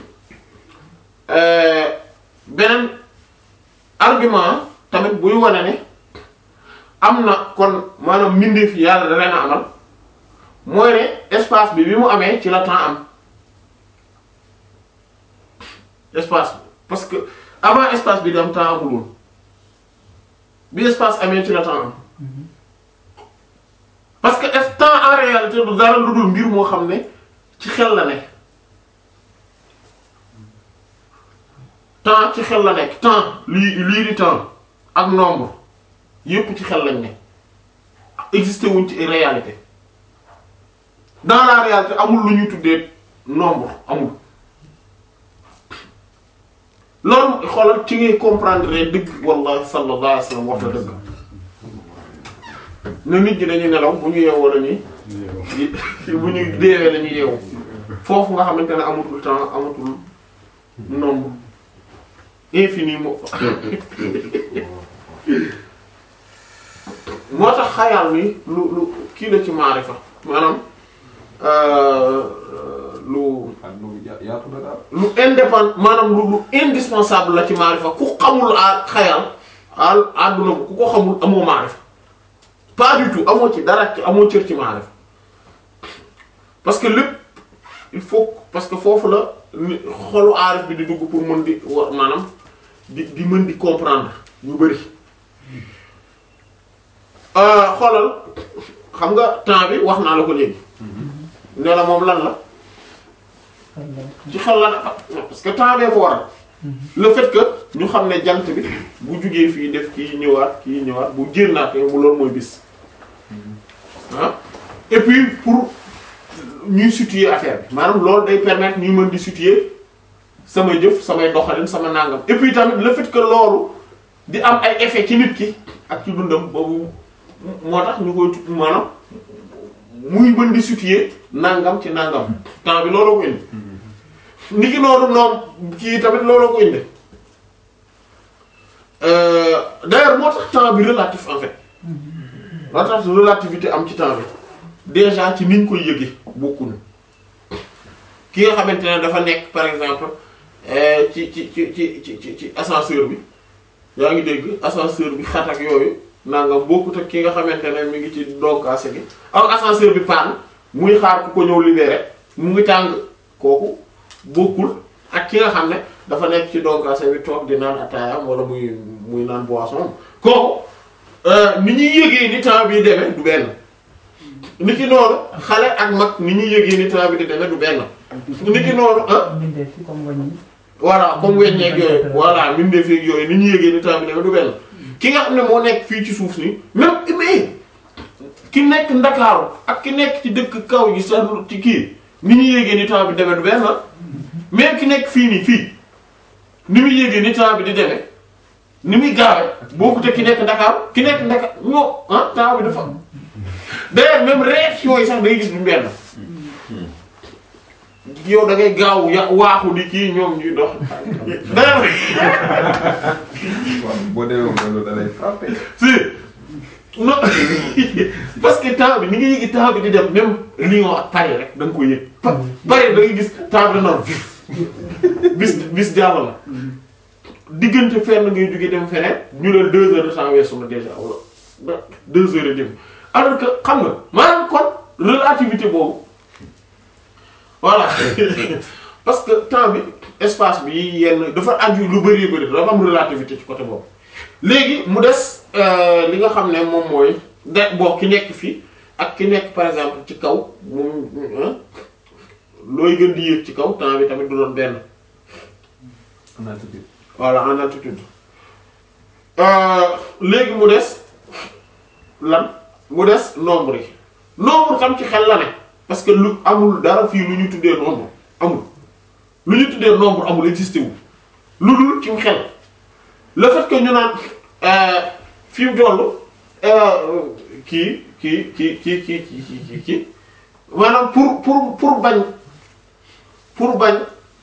Speaker 1: euh, beneen argument tamit buy wane ne am na kon maanaam mbindeef yi yàlla da leen a amal mooy ne espace bi bi mu amee ci la temps am espace bi parce que avant espace bi di am temps amul woon bi espace amee ci la temps am parce que est temps en réalité du dara lu dul mbir moo xam ne ci xel la nekk temps ci xel la nekk temps lii lii di temps ak nombre yépp ci xel lañ ne existé wuñ ci réalité dans la réalité amul lu ñuy tuddee nombre amul loolu xoolal ci ngay comprendre dëgg wallahi sallallahu alayhi wa sallam wax na dëgg ne nit ñi dañuy nelaw bu ñu yeewoo la ñuy bu ñu deewee la ñuy yeewu foofu nga xamante ne amatul temps amatul nombre infini moo fa moo tax xayaal ni lu lu kii la ci maarifa maanaam euh, lu
Speaker 2: àdduna bi ya- yaatu na daal
Speaker 1: lu indépendant maanaam lu lu indispensable la ci maarifa ku xamul a xayal al àdduna bu ku ko xamul amoo maarifa pas du tout amoo ci dara ci amoo cër ci maarifa parce que lépp il faut parce que foofu la ni xolu aarif bi di dugg pour mën di wa maanaam di di mën di comprendre ñu bari xoolal xam nga temps bi wax naa la ko léegi ne la moom lan la ci xel la dafa parce que temps bee ko waral le fait que ñu xam ne jant bi bu jugee fii def kii ñëwaat kii ñëwaat bu génnaatee mu loolu mooy bis ah et puis pour ñuy situer affaire bi maanaam loolu day permettre ñuy mën di situer sama jëf samay doxalin sama nangam et puis tamit le fait que loolu di am ay effet ci nit ki ak ci dundam boobu moo tax ñu koy tu- maanaam muy mën di situer nangam ci nangam temps bi looloo ko indi niki noonu noom kii tamit looloo ko indi Euh, d'ailleurs moo tax temps bi relatif en fait moo tax relativité am ci temps bi déjà ci niñ koy yëge bokkuñu ki nga xamante ne dafa nekk par exemple euh, ci ci ci ci ci ci ci ascenseur bi yaa ngi dégg ascenseur bi xat ak yooyu nangam bokkut ak ki nga xamante ne mi ngi ci donkaase gi am ascenseur bi panne muy xaar ku ko ñëw libéré mu ngi tàng kooku bokkul ak ki nga xam ne dafa nekk ci donkaase bi toog di naan ataayam wala muy muy naan boisson kooku euh, ni ñuy yëgee ni temps bi demee du benn ni ki noonu xale ak mag ni ñuy yëgee ni temps bi di demee du benn ni ki noonu ah
Speaker 4: mbindeef ci comme wañ yi
Speaker 1: voilà comme weññeeg yooyu voilà mbindeef yeeg yooyu ni ñuy yëgee ni temps bi demee du benn ki nga xam ne moo nekk fii ci suuf si même mais ki nekk ndakaaru ak ki nekk ci dëkk kaw gi sa ci kii ni ñuy yëgee ni temps bi demee du benn même ki nekk fii nii fii ni muy yëgee ni temps bi di demee ni muy gaawee bokkut ak ki nekk ndakaaru ki nekk ndaka ñoo ah temps bi dafa d'ailleurs même réaction yi sax day gis du benn yow da ngay gaaw ya waaxu di kii ñoom ñuy dox dana
Speaker 2: waaw boo demee moom loolu da lay frappé.
Speaker 1: si non parce que temps bi ni nga yëgi temps bi di dem même Lyon ak Paris rek da nga koy yëg Pa- Paris da nga gis temps bi da naan vif bis bis jàll la diggante fenn ngay jóge dem feneen ñu ne deux heures de temps weesu na déjà wala deux heures et demie alors que xam nga maanaam kon relativité boobu voilà parce que temps bi espace bi yenn dafa aju lu bari bari dafa am relativité ci côté boobu léegi mu des euh, li nga xam ne moom mooy de boo ki nekk fii ak ki nekk par exemple ci kaw moom hein, looy gën di yéeg ci kaw temps bi tamit du doon benn
Speaker 2: en altitude.
Speaker 1: voilà en altitude Euh, léegi mu des lan mu des nombre yi nombre tam ci xel la ne parce que lu amul dara fii lu ñu tuddee nombre amul lu ñu tuddee nombre amul existé wu lu dul ci xel le fait que ñu naan euh, fi mu toll euh, kii kii kii kii kii kii kii kii maanaam pour pour pour bañ pour bañ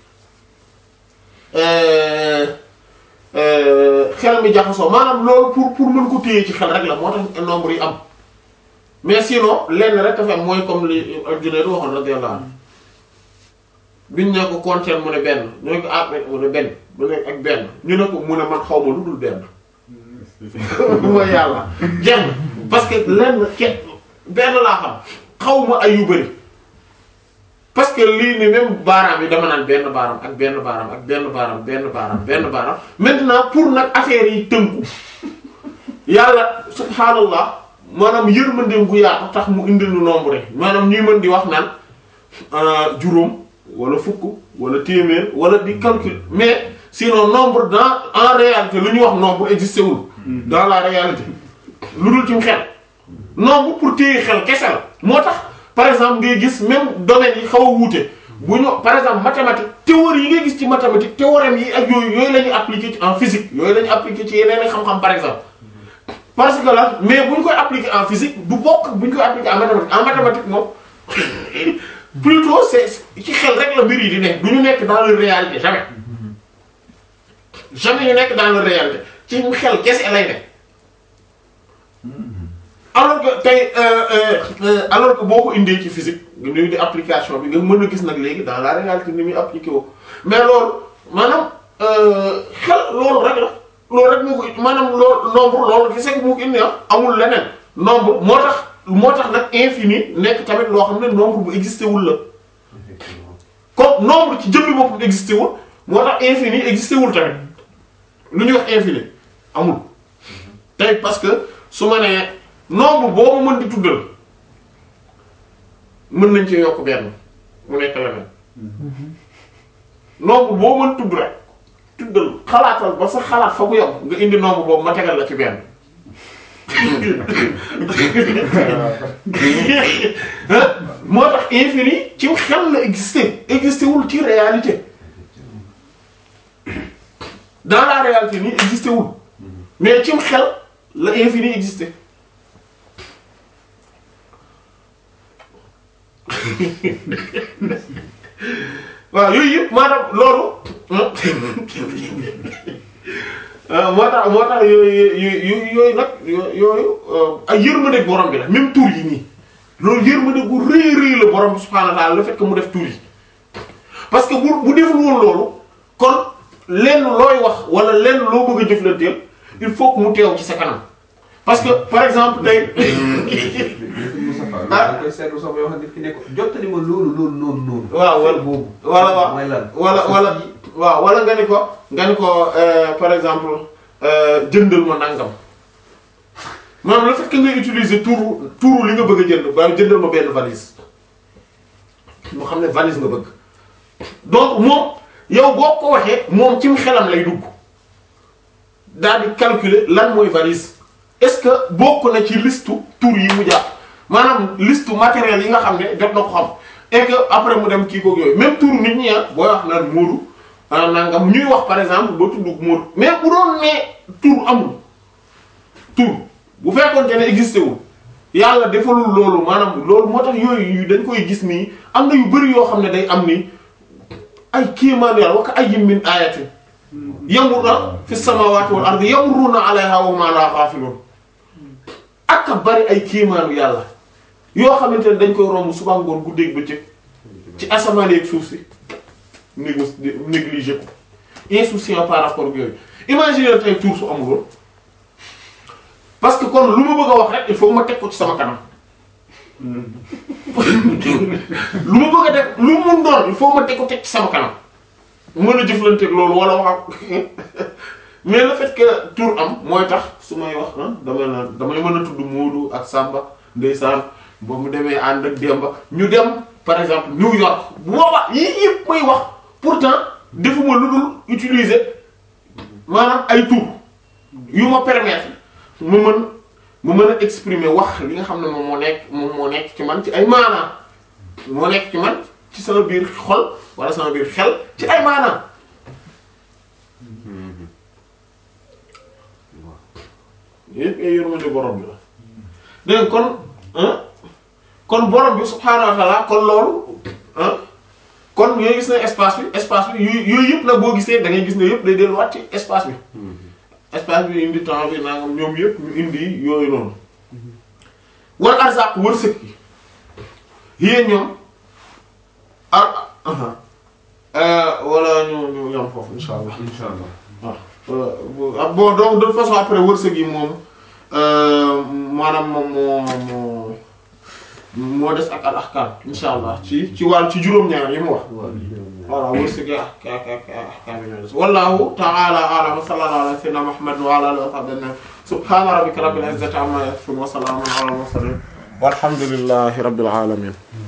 Speaker 1: euh, euh, xel mi jaxasoo maanaam loolu pour pour mën ko téye ci xel rek la moo tax nombre yi am mais sinon lenn rek dafa am mooy comme li Junayd waxoon radiyallahu anhu biñ ne ko compter mu ne benn ñu ne ko ah mu ne benn mu ne ak benn ñu ne ko mu ne man xaw ma lu dul benn mooy yàlla jeex na parce que lenn ke benn laa xam xaw ma ay yu bëri parce que lii ni même baaraam yi dama naan benn baaraam ak benn baaraam ak benn baaraam benn baaraam benn baaraam maintenant pour nag affaire yi tënku yàlla subhaanallah maanaam yërmandeem gu yaatu tax mu indi lu nombre rek maanaam ñuy mën di wax naan euh, juróom wala fukk wala téeméer wala di calcul mais sinon nombre dans en réalité lu ñuy wax nombre existé wul dans la réalité lu dul ci xel nombre pour téye xel kese la moo tax par exemple ngay gis même domaine yi xaw a wuute bu ñu par exemple mathématique théorie yi ngay gis ci mathématique théorème yi ak yooyu yooyu la ñuy appliquer ci en physique yooyu la ñuy appliquer ci yeneen i xam-xam par exemple parce que là mais bu ñu koy appliquer en physique du bokk bu ñu koy appliquer en mathématique en mathématique moom plutôt c'est ci xel rek la mbir yi di nekk du ñu nekk dans la réalité jamais jamais ñu nekk dans la réalité ci xel kese lay nekk alors que tey euh, euh, euh, alors que boo ko indee ci physique nga ñuy di application bi nga mën a gis nag léegi dans la réalité ni muy appliqué woo mais loolu maanaam xel loolu rek la loolu rek moo ko maanaam loolu nombre loolu gis nga moo ko indi ah amul leneen nombre moo tax moo tax nag infini nekk tamit loo xam ne nombre bu existé wul la
Speaker 2: effectivement.
Speaker 1: comme nombre ci jëmmi boppam existé wul moo tax infini existé wul tamit lu ñuy wax infini amul tey parce que su ma nee nombre boobu mën di tuddal mën nañ ci yokk benn mu nekk leneen nombre boo mën tudd rek tuddal xalaatal ba sa xalaat fa mu yem nga indi nombre boobu ma tegal la ci benn moo tax infini ci xel la existé existé wul ci réalité dans la réalité nii existé wul mais ci xel la infini existé waaw yooyu yëpp maanaam loolu ah moo tax moo tax yooyu yooyu yooyu nag yooyu ay yërmande borom bi la même tur yi nii loolu yërmande gu rëy rëy la borom bi subhaanahu wa ta'ala le fait que mu def tur yi parce que bu bu deful woon loolu kon lenn looy wax wala lenn loo bëgg a jëflanteel il faut que mu teew ci sa kanam parce que par exemple tey.
Speaker 2: ah da koy seetlu sax yoo xam ne nit ki ne ko jottali ma loolu loolu noonu noonu.
Speaker 1: waaw wala
Speaker 2: boobu.
Speaker 1: wala waaw
Speaker 2: mooy lan.
Speaker 1: wala wala waaw wala nga ni ko nga ni ko euh, par exemple euh, jëndal ma nangam maanaam le fait que ngay utiliser turu turu li nga bëgg a jënd ba jëndal ma benn valise moo xam ne valise nga bëgg donc moom yow boo ko waxee moom cim xelam lay dugg daal di calculer lan mooy valise est-ce que bokk na ci listu tur yi mu jàpp maanaam listu matériel yi nga xam ne jot na ko xam et que après mu dem kii ko yooyu même tur nit ñi ah booy wax naan Moodu ah nangam ñuy wax par exemple ba tudd Moodu mais bu doon ne tur amul tur bu fekkoon ne existé wul yàlla defalul loolu maanaam loolu moo tax yooyu dañ koy gis nii am na yu bari yoo xam ne day am nii ay kéemaan yàlla wa ka ayyin min ayatin yamuruna fi samawati wal ardi yamuruna alayha wa ma la ghafilun ak a bari ay kéemaanu yàlla yoo xamante ne dañ koy romb suba ngoon guddeeg bëccëg ci asamaan yeeg suuf si négo négligé ko insouciant par rapport ak yooyu imaginer tey tour su amul woon parce que kon lu ma bëgg a wax rek il faut ma teg ko ci sama kanam lu ma bëgg a def lu mu mun doon il faut ma teg ko teg ci sama kanam mën a jëflanteeg loolu wala wax ak mais le fait que tour am mooy tax su may wax ah damay naan damay mën a tudd Moodu ak Samba ndeysaan ba mu demee ànd ak Demba ñu dem par exemple New York bu boobaa yii yëpp may wax pourtant defuma lu dul utiliser maanaam ay tour yu ma permettre ma mën ma mën a exprimer wax li nga xam ne moom moo nekk moom moo nekk ci man ci ay maanaam moo nekk ci man ci sama biir xol wala sama biir xel ci ay maanaam yëpp ay yërmande borom bi la dégg nga kon ah kon borom bi subhaanahu wa ta'ala kon loolu ah kon yooyu gis na espace bi espace bi yu yooyu yëpp nag boo gisee da ngay gis ne yëpp day delluwaat ci espace bi espace bi indi temps bi nangam ñoom yëpp ñu indi yooyu noonu war arzaq wërsëg yi yéen ñoom ah wala ñu ñu yam foofu insha allah
Speaker 2: incha allah
Speaker 1: waaw bon donc de toute façon après wërsëg yi moom maanaam moom moo moo moo des ak al ahkam insha allah ci ci wàll ci juróom-ñaar yi mu wax voilà wërsëg yi ak ak ak ahkam yi ñoo des wallahu ta'ala a'lam wa sallallahu ala sayyidina muhammad wa ala alihi wa sahbihi subhana rabbika rabbil izzati amma yasifun wa salamun ala al mursalin walhamdulillahi rabbil alamin